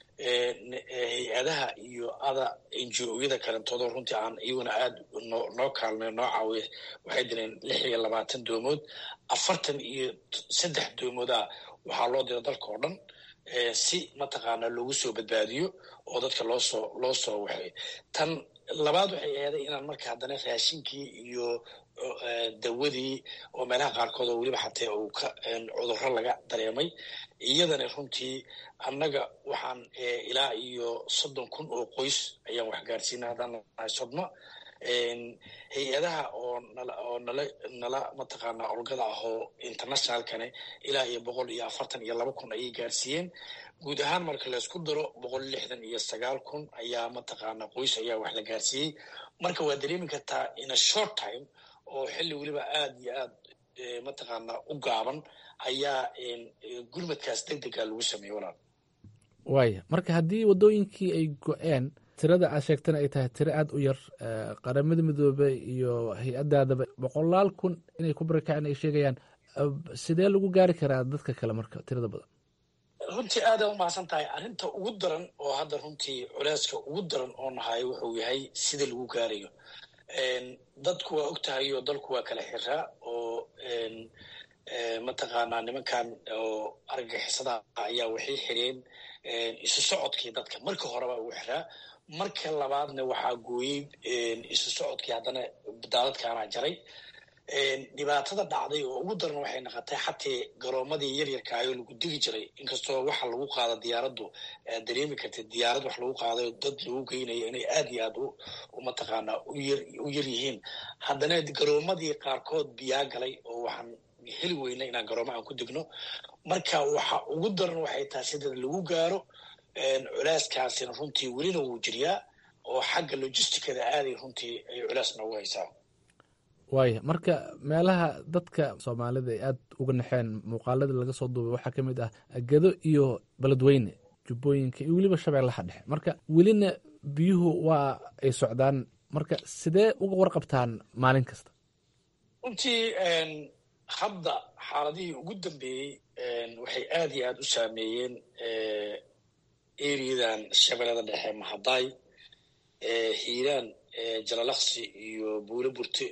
hay-adaha iyo ada enjooyada kalentoodo runtii aan iyaguna aada noo kaalmay noo caawiya waxay direen lix iyo labaatan doomood afartan iyo saddex doomooda waxaa loo dira dalka oo dhan si mataqaana loogu soo badbaadiyo oo dadka loosoo loo soo waxay tan labaad waxay ahaday inaan marka haddana raashinkii iyo dawadii oo meelaha qaarkood oo weliba xatee uu ka cudurro laga dareemay iyadana runtii annaga waxaan ilaa iyo soddon kun oo qoys ayaan wax gaarsiina haddaan nahay sodma hay-adaha oo nala oo nala nala mataqaanaa olgada ah oo internationalkane ilaa iyo boqol iyo afartan iyo laba kun ayay gaarsiiyeen guud ahaan marka laysku daro boqol lixdan iyo sagaal kun ayaa mataqaanaa qoys ayaa wax la gaarsiiyey marka waa dareemi kartaa in a short time oo xilli weliba aada iyo aad mataqaanaa u gaaban ayaa gurmadkaas deg dega lagu sameeyey walaal waaya marka haddii waddooyinkii ay go-een tirada aad sheegtana ay tahay tiro aada u yar qaramada midoobey iyo hay-addaadaba boqolaal kun inay ku barakaceen ay sheegayaan sidee lagu gaari karaa dadka kale marka tirada badan runtii aada u mahadsan tahay arrinta ugu daran oo hadda runtii culeyska ugu daran oo nahay wuxuu yahay sida lagu gaarayo dadku waa og tahay oo dalku waa kala xiraa oo mataqaanaa nimankan oo argagixisada ayaa waxay xireen isu socodkii dadka marka horeba ugu xiraa marka labaadna waxaa gooyey isu socodkii haddana daadadkaana jaray dhibaatada dhacday oo ugu daran waxay naqotay xatee garoomadii yaryarkaayoo lagu digi jiray inkastoo waxa lagu qaado diyaaraddu dareemi kartay diyaarad wax lagu qaadayo dad lagu geynayo inay aad iyo aad u mataqaanaa u yar yihiin haddana garoomadii qaarkood biyaa galay oo waxaan heli weyna inaan garooma aan ku digno marka waxa ugu daran waxay tahay sida lagu gaaro culeyskaasina runtii welina wuu jiryaa oo xagga logisticada aaday runtii ay culeys noogu haysaa waaya marka meelaha dadka soomaalida ay aada uga naxeen muuqaaladii laga soo duubay waxaa ka mid ah gedo iyo beledweyne jubbooyinka iyo weliba shabeellaha dhexe marka welina biyuhu waa ay socdaan marka sidee uga warqabtaan maalin kasta runtii hadda xaaladihii ugu dambeeyey waxay aada iyo aada u saameeyeen eriyadan shabeellada dhexe mahadaay hiiraan jalalaqsi iyo buule burte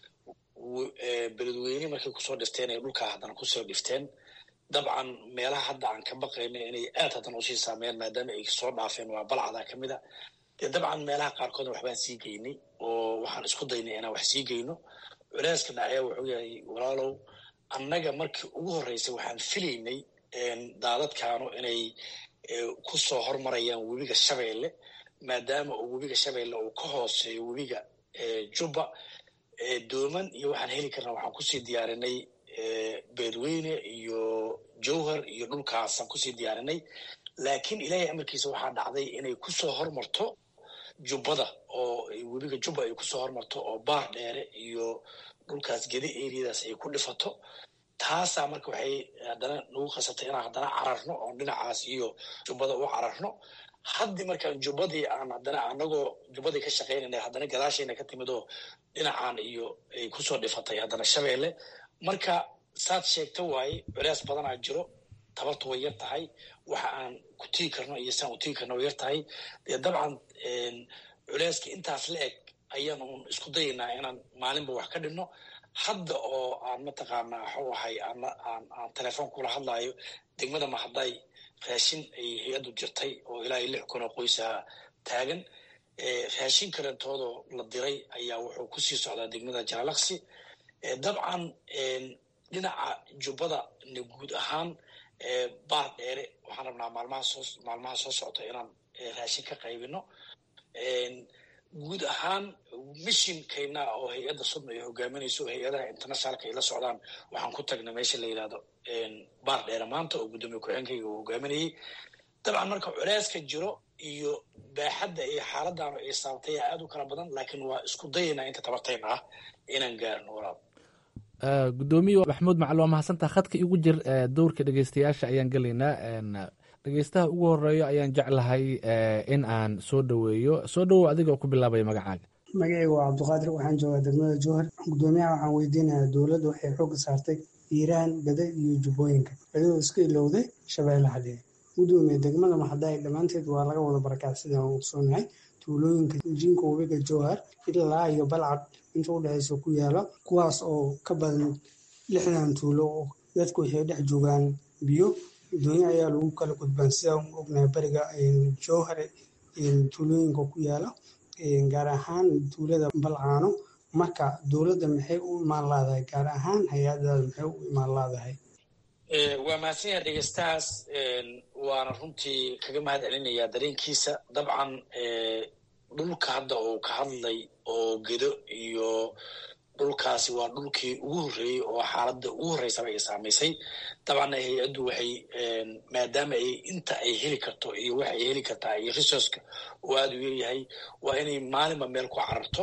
beledweyne markay kusoo dhifteen ay dhulkaa haddana kusoo dhifteen dabcan meelaha hadda aan ka baqayno inay aad haddana usii saameeyaan maadaama ay soo dhaafeen waa balcada ka mid a dee dabcan meelaha qaarkoodna waxbaan sii geynay oo waxaan isku daynay inaan wax sii geyno culeyska dhacya wuxuu yahay walaalow annaga markii ugu horreysay waxaan filaynay daadadkaanu inay ku soo hormarayaan webiga shabeelle maadaama uu webiga shabeelle uu ka hooseeyo webiga jubba dooman iyo waxaan heli karnaa waxaan kusii diyaarinay beedweyne iyo jowhar iyo dhulkaasaan kusii diyaarinay laakiin ilaahay amarkiisa waxaa dhacday inay kusoo hormarto jubbada oo webiga jubba ay kusoo hormarto oo baar dheere iyo dhulkaas gedi eriyadaas ay ku dhifato taasaa marka waxay haddana nagu qasabtay inaan haddana cararno oon dhinacaas iyo jubbada u cararno haddii markaan jubbadii aan haddana anagoo jubbadii ka shaqaynayna haddana gadaashayna ka timid oo dhinacaan iyo ay kusoo dhifatay haddana shabeelle marka saad sheegta waaye culeys badanaa jiro tabartu way yar tahay waxa aan ku tigi karno iyo saan u tigi karno way yar tahay dee dabcan culeyska intaas la eg ayaan uun isku dayaynaa inaan maalinba wax ka dhinno hadda oo aan mataqaanaa waxuu ahay aan aan telefoon kula hadlaayo degmada mahadday raashin ay hay-addu jirtay oo ilaa iyo lix kun oo qoysaha taagan raashin kalentoodoo la diray ayaa wuxuu kusii socdaa degmada jalalaqsi dabcan dhinaca jubbada na guud ahaan baar dheere waxaan rabnaa maalmaha soo maalmaha soo socota inaan raashin ka qaybino guud ahaan mishinkayna oo hay-adda sudna ay hogaaminayso oo hay-adaha internationalka ay la socdaan waxaan ku tagnay meesha la yidhahdo baar dheere maanta oo guddoomiye ku-xeenkayga uu hogaaminayay dabcan marka culeyska jiro iyo baaxadda iyo xaaladdaanu ay saabtay aad u kala badan laakiin waa isku dayaynaa inta tabartayna ah inaan gaarno walaal gudoomiye maxamuud macali waa mahadsantaa khadka igu jir dowrka dhegeystayaasha ayaan gelaynaa dhegeystaha ugu horeeyo ayaan jeclahay in aan soo dhoweeyo soo dhowow adiga oo ku bilaabaya magacaaga magacayga waa cabdiqaadir waxaan joogaa degmada jowhar gudoomiyaha waxaan weydiinayaa dowladda waxay xoogga saartay hiiraan bada iyo jubbooyinka adigoo iska ilowday shabeellaha dheer gudoomiye degmada maxadaay dhammaanteed waa laga wada barakac sidaan ogsoonahay tuulooyinka jinka webiga jowhar ilaa iyo balcad inta u dhexeysa ku yaala kuwaas oo ka badan lixdan tuulo oo dadku waxay dhex joogaan biyo doonyo ayaa lagu kala gudbaan sidaan ognahay bariga jowhar tuulooyinka ku yaala gaar ahaan tuulada balcaano marka dowladda maxay u imaan laadahay gaar ahaan hay-adada maxay u imaan laadahay waa mahadsan yahay dhegeystahaas waana runtii kaga mahad celinayaa dareenkiisa dabcan dhulka hadda uu ka hadlay oo gedo iyo dhulkaasi waa dhulkii ugu horreeyey oo xaaladda ugu horreysaba ay saamaysay dabcanna hay-addu waxay maadaama ay inta ay heli karto iyo waxa ay heli kartaa iyo resourceka uu aada u yaryahay waa inay maalinba meel ku cararto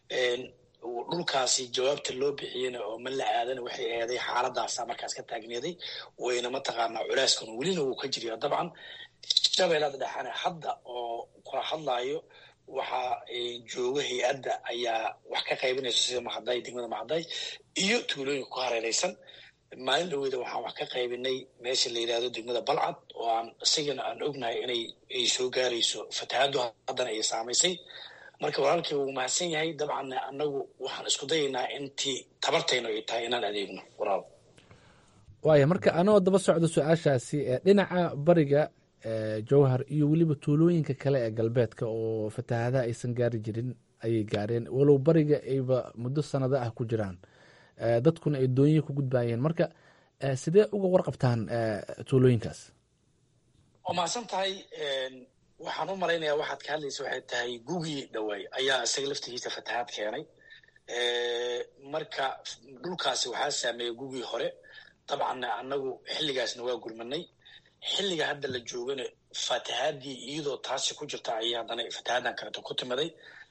dhulkaasi jawaabta loo bixiyena oo ma la aadana waxay eeday xaaladaasa markaas ka taagneeday wayna mataqaanaa culaaskan welina wuu ka jiryaa dabcan shabeellada dhexane hadda oo kula hadlaayo waxaa jooga hay-adda ayaa wax ka qaybinaysa sida maxaday degmada maxaday iyo tuulooyinka ku hareereysan maalin dhaweyda waxaan wax ka qaybinay meesha la yidhahdo degmada balcad oo aan isigana aan ognahay inay ay soo gaarayso fatahaaddu haddana ay saamaysay marka walaalkay wuu mahadsan yahay dabcanna annagu waxaan isku dayaynaa intii tabartaynu ay tahay inaan adeegno walaal waaya marka anoo daba socdo su-aashaasi dhinaca bariga jowhar iyo weliba tuulooyinka kale ee galbeedka oo fatahaadaha aysan gaari jirin ayay gaareen walow bariga ayba muddo sanado ah ku jiraan dadkuna ay doonyihi ku gudbayeen marka sidee uga warqabtaan tuulooyinkaas waa mahadsan tahay waxaan u malaynayaa waxaad ka hadlaysa waxay tahay gugii dhawaay ayaa isaga laftigiisa fatahaad keenay marka dhulkaasi waxaa saameeyey gugii hore dabcanna annagu xilligaasna waa gurmanay xilliga hadda la joogana fatahaadii iyadoo taasi ku jirta ayay haddana fatahaaddan kaleto ku timaday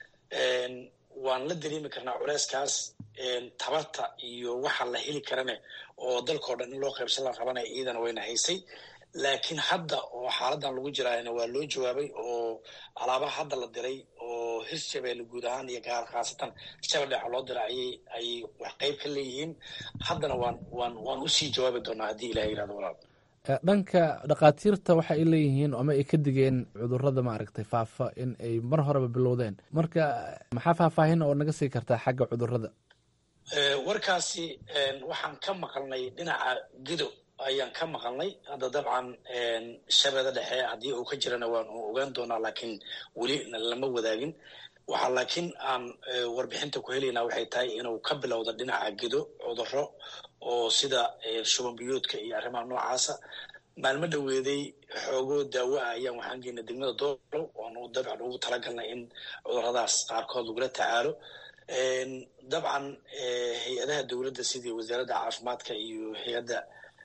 waan la dareemi karnaa culeyskaas tabarta iyo waxa la heli karane oo dalkao dhan in loo qaybsan la qabanaya iyadana wayna haysay laakiin hadda oo xaaladan lagu jiraayna waa loo jawaabay oo alaabaha hadda la diray oo hirshabeelle guud ahaan iyo gaar khaasatan shabeldheexa loo diray ayay ayay wax qayb ka leeyihiin haddana waan waan waan usii jawaabi doonaa haddii ilaha yirahdo walaal dhanka dhakhaatiirta waxa ay leeyihiin ama ay ka digeen cudurada maaragtay faafa in ay mar horeba bilowdeen marka maxaa faahfaahin oo naga sii kartaa xagga cudurada warkaasi waxaan ka maqalnay dhinaca gido ayaan ka maqalnay hadda dabcan shabeeda dhexe haddii uu ka jirana waan ogaan doonaa laakiin weli lama wadaagin waxaa laakiin aan warbixinta ku helaynaa waxay tahay inuu ka bilowda dhinaca gedo cuduro oo sida shuban biyoodka iyo arrimaha noocaasa maalmo dhoweeday xoogoo daawo ah ayaan waxaan geynay degmada doolow oonu dabcan ugu talagalnay in cuduradaas qaarkood lagula tacaalo dabcan hay-adaha dowladda sidii wasaaradda caafimaadka iyo hay-adda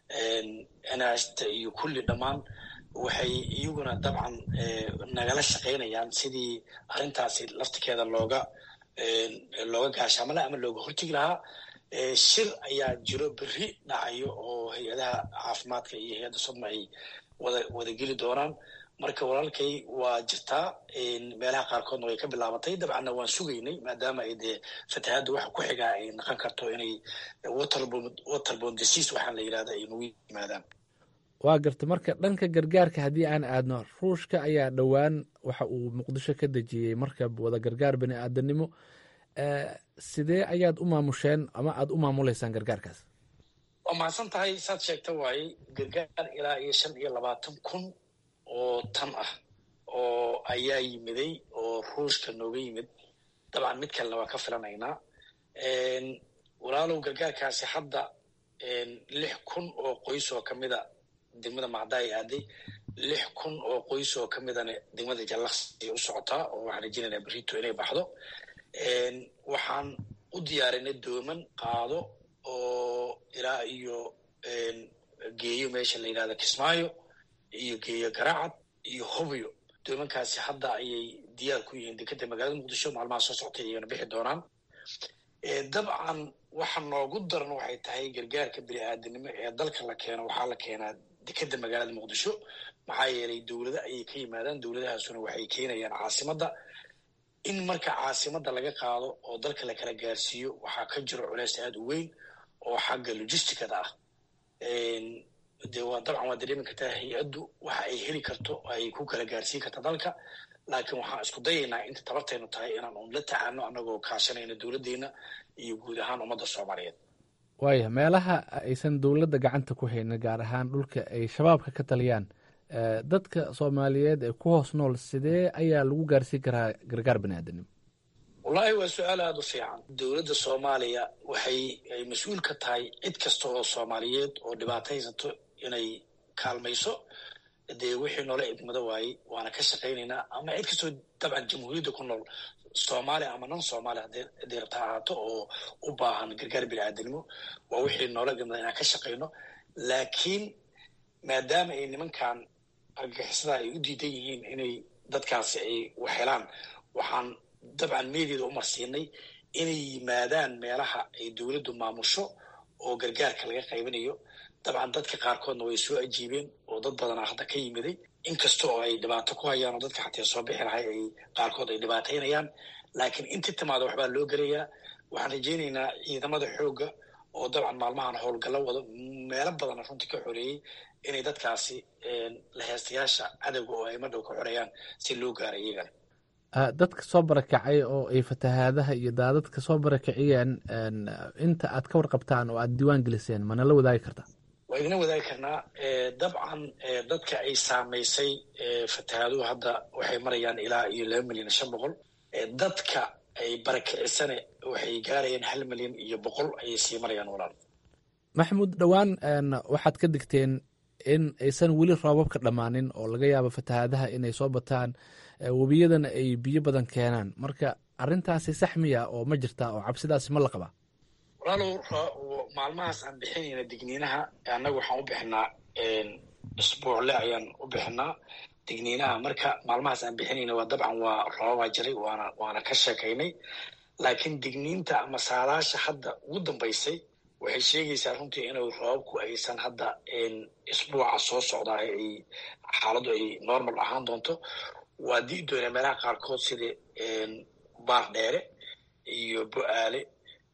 nhta iyo kulli dhammaan waxay iyaguna dabcan nagala shaqaynayaan sidii arrintaasi laftikeeda looga looga gaashaamala ama looga hortegi lahaa shir ayaa jiro berri dhacayo oo hay-adaha caafimaadka iyo hay-adda sodma ay wada wadageli doonaan marka walaalkay waa jirtaa meelaha qaarkoodna way ka bilaabatay dabcanna waan sugaynay maadaama ay dee fatahaadda waxa ku xigaa ay naqon karto inay waterbon disease waxaan la yidhahda ay nagu yimaadaan waa garta marka dhanka gargaarka haddii aan aadno ruushka ayaa dhowaan waxa uu muqdisho ka dejiyey markab wada gargaar bani aadanimo sidee ayaad u maamusheen ama aada u maamuleysaan gargaarkaas waa mahadsan tahay saad sheegta waaye gargaar ilaa iyo shan iyo labaatan kun oo tan ah oo ayaa yimiday oo ruushka nooga yimid dabcan mid kalena waa ka filanaynaa walaalow gargaarkaasi hadda lix kun oo qoys oo kamida degmada macdaay aaday lix kun oo qoys oo ka midana degmada jallaqsi ay u socotaa oo waxaan rajeynaynaa berito inay baxdo waxaan u diyaarinay dooman qaado oo ilaa iyo geeyo meesha la yidhahda kismaayo iyo geeyo garacad iyo hobyo doomankaasi hadda ayay diyaar ku yihiin dekeda magaalada muqdisho maalmaha soo soctay ayagana bixi doonaan dabcan waxa noogu daran waxay tahay gargaarka bini-aadanimo ee dalka la keeno waxaa la keenaa dekeda magaalada muqdisho maxaa yeelay dowlado ayay ka yimaadaan dowladahaasuna waxay keenayaan caasimadda in marka caasimadda laga qaado oo dalka la kala gaarsiiyo waxaa ka jiro culeys aada u weyn oo xagga logisticada ah de waa dabcan waa dareemi kartaa hay-addu waxa ay heli karto ay ku kala gaarsiin karta dalka laakiin waxaan isku dayaynaa inta tabartaynu tahay inaan un la tacaano annagoo kaashanayna dowladdeena iyo guud ahaan ummadda soomaaliyeed waaya meelaha aysan dowladda gacanta ku haynin gaar ahaan dhulka ay shabaabka ka taliyaan dadka soomaaliyeed ee ku hoos nool sidee ayaa lagu gaarsiin karaa gargaar baniaadanimo wallaahi waa su-aal aada u fiican dowladda soomaaliya waxay ay mas-uul ka tahay cid kasta oo soomaaliyeed oo dhibaato haysato inay kaalmayso dee wixii noola idmado waayey waana ka shaqaynaynaa ama cid kastoo dabcan jamhuuriyadda ku nool soomaaliya ama non soomaaliya haddii rabta ahaato oo u baahan gargaar bini-aadanimo waa wixii noola idmada inaan ka shaqayno laakiin maadaama ay nimankan argagixisada ay u diidan yihiin inay dadkaasi ay waxhelaan waxaan dabcan meediada u marsiinay inay yimaadaan meelaha ay dowladdu maamusho oo gargaarka laga qaybinayo dabcan dadka qaarkoodna way soo ajiibeen oo dad badanaa hadda ka yimiday inkasta oo ay dhibaato ku hayaan oo dadka xatee soo bixi lahay ay qaarkood ay dhibaataynayaan laakiin intii timaada waxbaa loo gelayaa waxaan rajaynaynaa ciidamada xoogga oo dabcan maalmahan howlgallo wado meelo badana runtii ka xoreeyey inay dadkaasi laheystayaasha cadowga oo ay madhow ka xoreeyaan si loo gaaro iyagana dadka soo barakacay oo ay fatahaadaha iyo daadadka soo barakiciyeen inta aad ka warqabtaan oo aad diiwaan geliseen mana la wadaagi kartaa waa idina wadaagi karnaa dabcan dadka ay saamaysay fatahaaduhu hadda waxay marayaan ilaa iyo laba milyan iyo shan boqol dadka ay barakicisane waxay gaarayaan hal milyan iyo boqol ayay sii marayaan walaal maxamuud dhowaan waxaad ka digteen in aysan weli roobabka dhammaanin oo laga yaabo fatahaadaha inay soo bataan webiyadana ay biyo badan keenaan marka arrintaasi sax miya oo ma jirtaa oo cabsidaasi ma la qabaa walaalow maalmahaas aan bixinayna digniinaha annaga waxaan u bixinaa isbuucle ayaan u bixinaa digniinaha marka maalmahaas aan bixinayna waa dabcan waa roobabaa jiray waana waana ka sheekaynay laakiin digniinta ama saadaasha hadda ugu dambaysay waxay sheegaysaa runtii inuu roobabku aysan hadda isbuuca soo socdaa ay xaaladdu ay normal ahaan doonto waa dii doonaa meelaha qaarkood sida baar dheere iyo bo-aale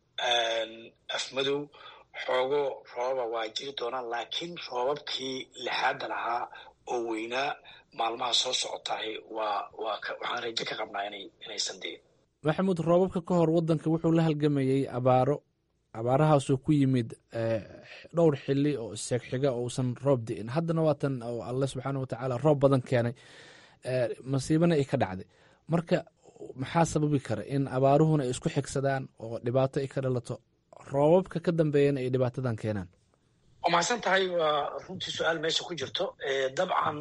afmadow xoogo roobaba waa jiri doonaan laakiin roobabkii lixaadda lahaa oo weynaa maalmaha soo socotahay waa waa waxaan rajo ka qabnaa inay inaysan diin maxamuud roobabka ka hor waddanka wuxuu la halgamayey abaaro abaarahaasoo ku yimid dhowr xili oo iseeg xiga oo uusan roob di'in haddana waatan oo alle subxaana watacaala roob badan keenay masiibana ay ka dhacday marka maxaa sababi kara in abaaruhuna ay isku xigsadaan oo dhibaato ay ka dhalato roobabka ka dambeeyana ay dhibaatadan keenaan waa mahadsan tahay waa runtii su-aal meesha ku jirto dabcan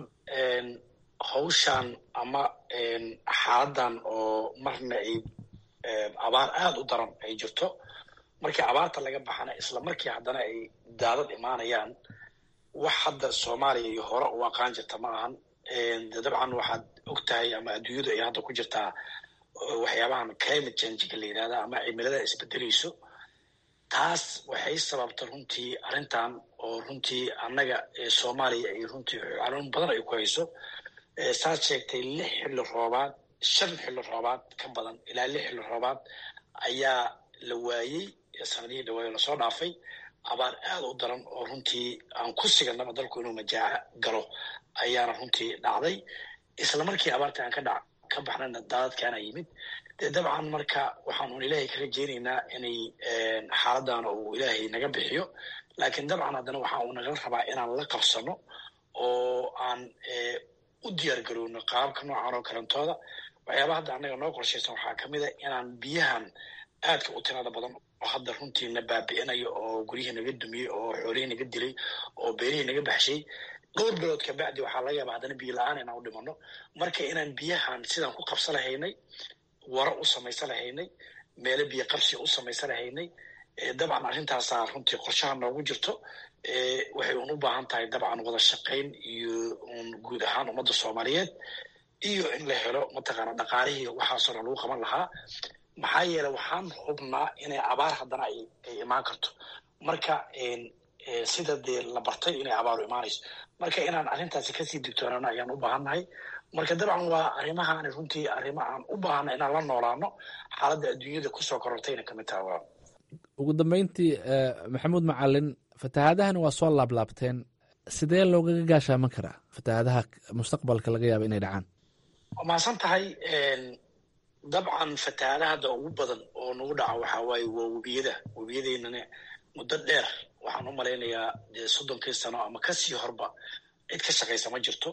hawshan ama xaaladan oo marna ay abaar aada u daran ay jirto markii abaarta laga baxana isla markii haddana ay daadad imaanayaan wax hadda soomaaliya iyo hore u aqaan jirta ma ahan de dabcan waxaad og tahay ama adduunyadu ay hadda ku jirtaa waxyaabahan climate changeka la yidhahda ama cimilada isbedeleyso taas waxay sababta runtii arrintan oo runtii annaga soomaaliya ay runtii xanuun badan ay ku hayso saad sheegtay lix xilli roobaad shan xilli roobaad ka badan ilaa lix xilli roobaad ayaa la waayey sanadihii dhawaayo lasoo dhaafay abaar aada u daran oo runtii aan ku siganaba dalku inuu majaaca galo ayaana runtii dhacday isla markii abaarta aan ka dha ka baxnayna daadadkaana yimid dee dabcan marka waxaan un ilaahay ka rajeynaynaa inay xaaladdaana uu ilaahay naga bixiyo laakiin dabcan haddana waxaa uu nagala rabaa inaan la qabsano oo aan u diyaar garowno qaababka noocan oo kalentooda waxyaaba hadda annaga noo qorshaysan waxaa ka mid a inaan biyahan aadka u tirada badan oo hadda runtii na baabi'inayo oo guryihii naga dumiyey oo xoolihii naga dilay oo beerihii naga baxshay dhowr bilood kabacdi waxaa laga yaaba haddana biyo la-aan inaan u dhimano marka inaan biyahan sidaan ku qabsa lahaynay waro u samaysan lahaynay meelo biyo qabsi u samaysan lahaynay dabcan arrintaasaa runtii qorshaha noogu jirto waxay un u baahan tahay dabcan wada shaqayn iyo un guud ahaan ummadda soomaaliyeed iyo in la helo mataqaana dhaqaalihii waxaasoo dhan lagu qaban lahaa maxaa yeele waxaan hubnaa inay abaar haddana ay imaan karto marka sida dee la bartay inay abaaru imaanayso marka inaan arrintaasi kasii digtoonaano ayaan u baahannahay marka dabcan waa arrimahaani runtii arrimo aan u baahana inaan la noolaano xaaladda adduunyada kusoo korortayna kamid taha waa ugu dambeyntii maxamuud macalin fatahaadahan waa soo laablaabteen sidee loogaga gaashaaman karaa fatahaadaha mustaqbalka laga yaaba inay dhacaan waa mahadsan tahay dabcan fatahaadaha hadda ugu badan oo nagu dhaca waxaa waaye waa webiyada webiyadeynana muddo dheer waxaan u malaynayaa dee soddonkii sano ama kasii horba cid ka shaqaysa ma jirto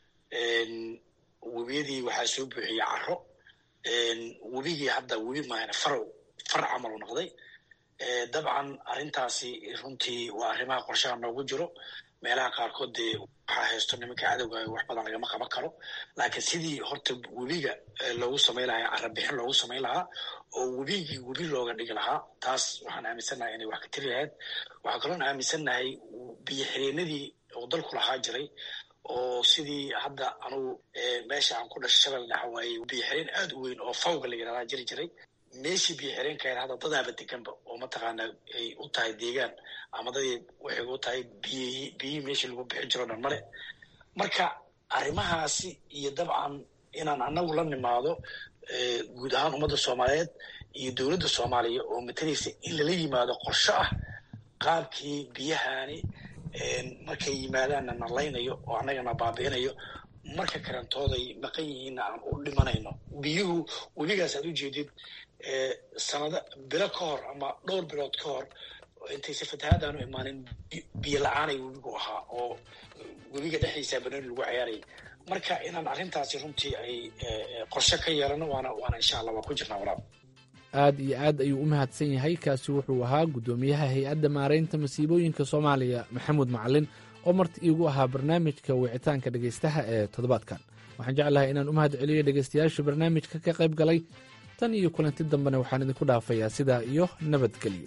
webiyadii waxaa soo buuxiyey caro webigii hadda webi maahane farow far camal u noqday dabcan arrintaasi runtii waa arrimaha qorshaha noogu jiro meelaha qaarkood dee waxaa haysto nimanka cadowga wax badan lagama qaban karo laakiin sidii horta webiga loogu samayn lahaa carabixin loogu samayn lahaa oo webigii webi looga dhigi lahaa taas waxaan aaminsannahay inay wax ka tiri lahayd waxaa kaloon aaminsannahay biyo xireenadii oo dalku lahaa jiray oo sidii hadda anugu meesha aan ku dhashay shabel dhaxa waaye biyo xireen aad u weyn oo fawga la yidhahdaa jiri jiray meeshii biyo xireenkayn hadda dadaaba deganba oo mataqaana ay u tahay deegaan ama dadii waxay u tahay biyihii biyihii meeshii lagu bixin jiro dhan male marka arrimahaasi iyo dabcan inaan anagu la nimaado guud ahaan ummadda soomaaliyeed iyo dowladda soomaaliya oo matalaysa in lala yimaado qorsho ah qaabkii biyahani markay yimaadaanna nalaynayo oo annagana baabi'inayo marka kalentooday maqan yihiinna aan u dhimanayno biyuhu webigaas aad u jeedid sanado bilo ka hor ama dhowr bilood ka hor intayse fatahaadaanu imaanin biyo la-aanay webigu ahaa oo webiga dhexdiisa banooni lagu ciyaarayay marka inaan arrintaasi runtii ay qorshe ka yeelano waana waana insha allah waa ku jirnaa walaal aad iyo aad ayuu u mahadsan yahay kaasi wuxuu ahaa guddoomiyaha hay-adda maaraynta masiibooyinka soomaaliya maxamuud macalin oo marti iigu ahaa barnaamijka wicitaanka dhegaystaha ee toddobaadkan waxaan jeclahay inaan u mahad celiyo dhegaystayaasha barnaamijka ka qayb galay tan iyo kulanti dambena waxaan idinku dhaafayaa sidaa iyo nabadgelyo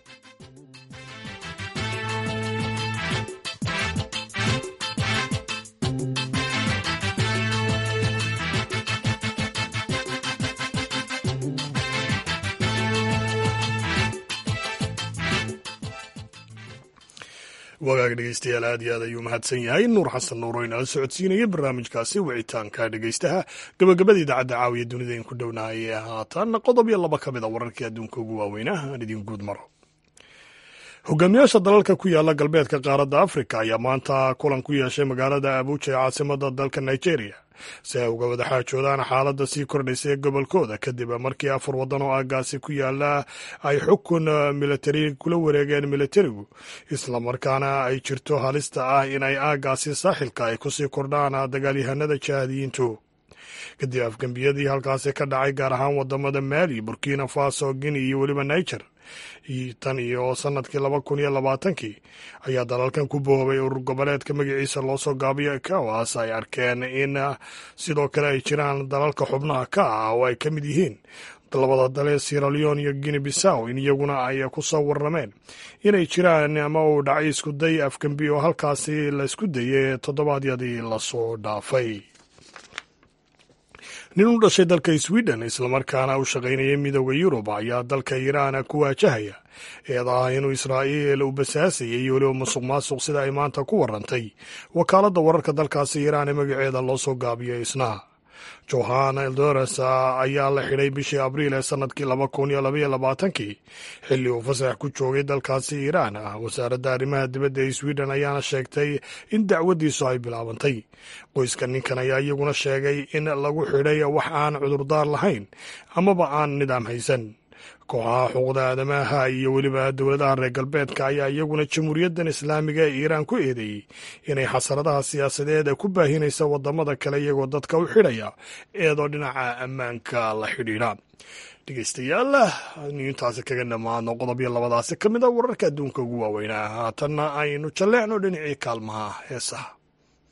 wagaag dhegeystayaal aad iyo aad ayuu mahadsan yahay nuur xasan nuur oo inala socodsiinaya barnaamijkaasi wicitaanka dhegeystaha gabagabada idaacadda caawiya dunida in ku dhownaayee haatan qodob iyo laba ka mid a wararkii adduunka ugu waaweynah aan idin guud maro hogaamiyaasha dalalka ku yaala galbeedka qaaradda afrika ayaa maanta kulan ku yeeshay magaalada abuuja ee caasimada dalka nigeria si ay uga wada xaajoodaan xaaladda sii kordhaysa ee gobolkooda kadib markii afar waddan oo aagaasi ku yaala ay xukun militari kula wareegeen militarigu islamarkaana ay jirto halista ah in ay aagaasi saaxilka ay kusii kordhaan dagaalyahanada jihaadiyiintu kadib afgembiyadii halkaasi ka dhacay gaar ahaan wadamada maali burkina faso guinea iyo weliba niger tan iyo sanadkii laba kun iyo labaatankii ayaa dalalkan ku boobay urur goboleedka magaciisa loo soo gaabiyo kawas ay arkeen in sidoo kale ay jiraan dalalka xubnaha ka ah oo ay ka mid yihiin labada dale siraleon iyo guinea bissaw in iyaguna ay ku soo warrameen inay jiraan ama uu dhacay isku day afgembi oo halkaasi la isku dayay toddobaadyadii lasoo dhaafay nin u dhashay dalka sweden islamarkaana u shaqaynaya midooda yurub ayaa dalka iiraan ku waajahaya eedaah inuu israa'iil u basaasayay iyo weliba musuq maasuq sida ay maanta ku warantay wakaaladda wararka dalkaasi iiraan ee magaceeda loo soo gaabiyo isna johan eldoras ayaa la xidhay bishii abriil ee sanadkii laba kun iyo labaiyo labaatankii xilli uu fasax ku joogay dalkaasi iiraan wasaaradda arrimaha dibadda ee sweden ayaana sheegtay in dacwaddiisu ay bilaabantay qoyska ninkan ayaa iyaguna sheegay in lagu xidhay wax aan cudurdaar lahayn amaba aan nidaam haysan kooxaha xuquuqda aadamaha iyo weliba dowladaha reer galbeedka ayaa iyaguna jamhuuriyaddan islaamiga ee iiraan ku eedeeyey inay xasaradaha siyaasadeed ku baahinaysa wadamada kale iyagoo dadka u xidhaya eedoo dhinaca ammaanka la xidhiidha dhegeystayaal aynu intaasi kaga dhammaadno qodob iyo labadaasi ka mid a wararka adduunka ugu waaweynaa haatanna aynu jalleecno dhinacii kaalmaha heesaha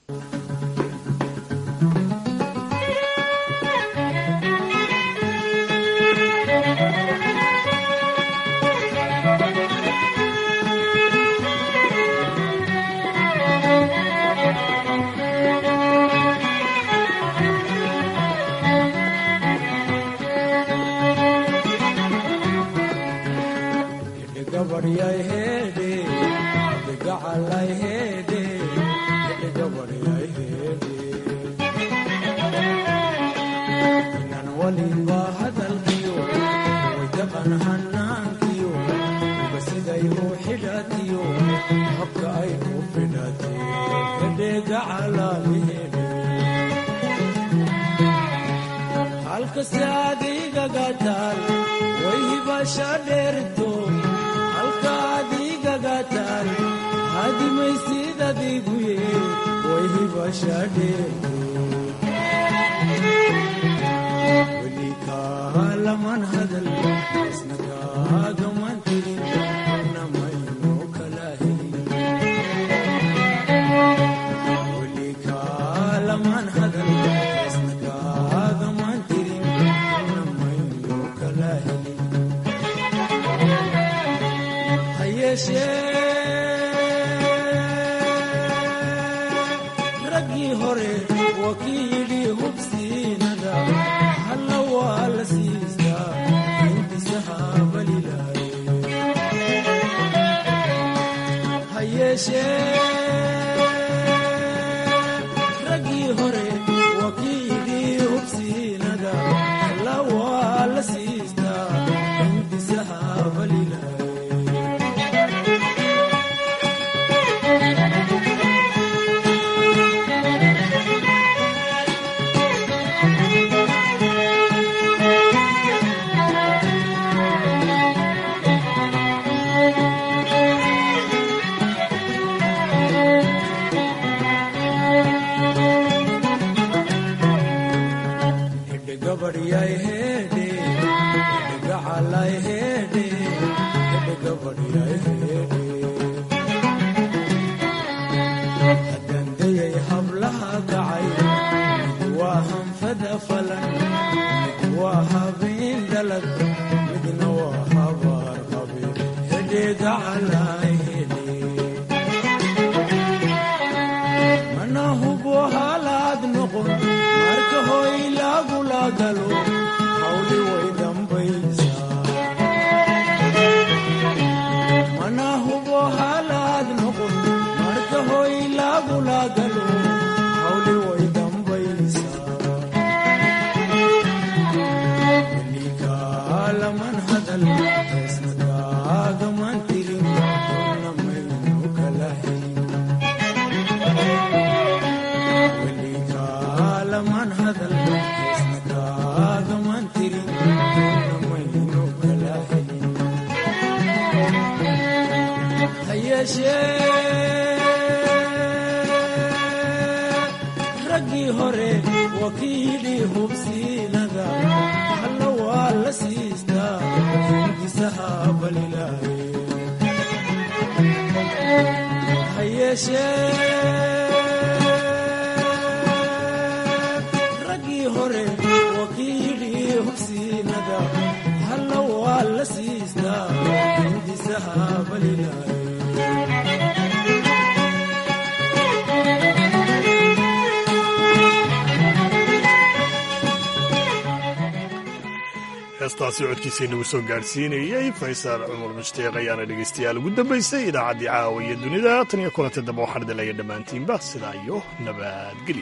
heestaasi codkiisa inagu soo gaadhsiinayey faysal cumar mushtiiq ayaana dhegaystayaal ugu dambaysay idaacaddii caawa iyo dunida tan iyo kulanta dambe waxaan idinlaya dhammaantiinba sidaa iyo nabadgelyo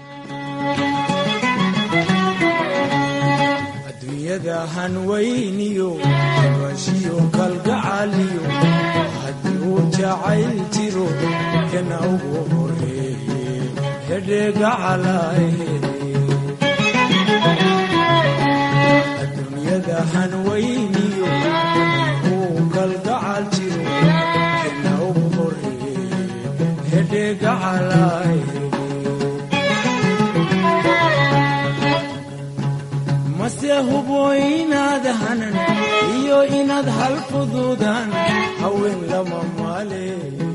adduunyada hanweyniyo bashiyo kalgacaliyo haddii uu jacayl jiro kana ugu horeeye hedheegacalahe hanweyniyo uu kalgacal jiro kana ugu horeeye hedheegacalaay mase hubo inaad hanan iyo inaad hal fuduudaan haween lama maale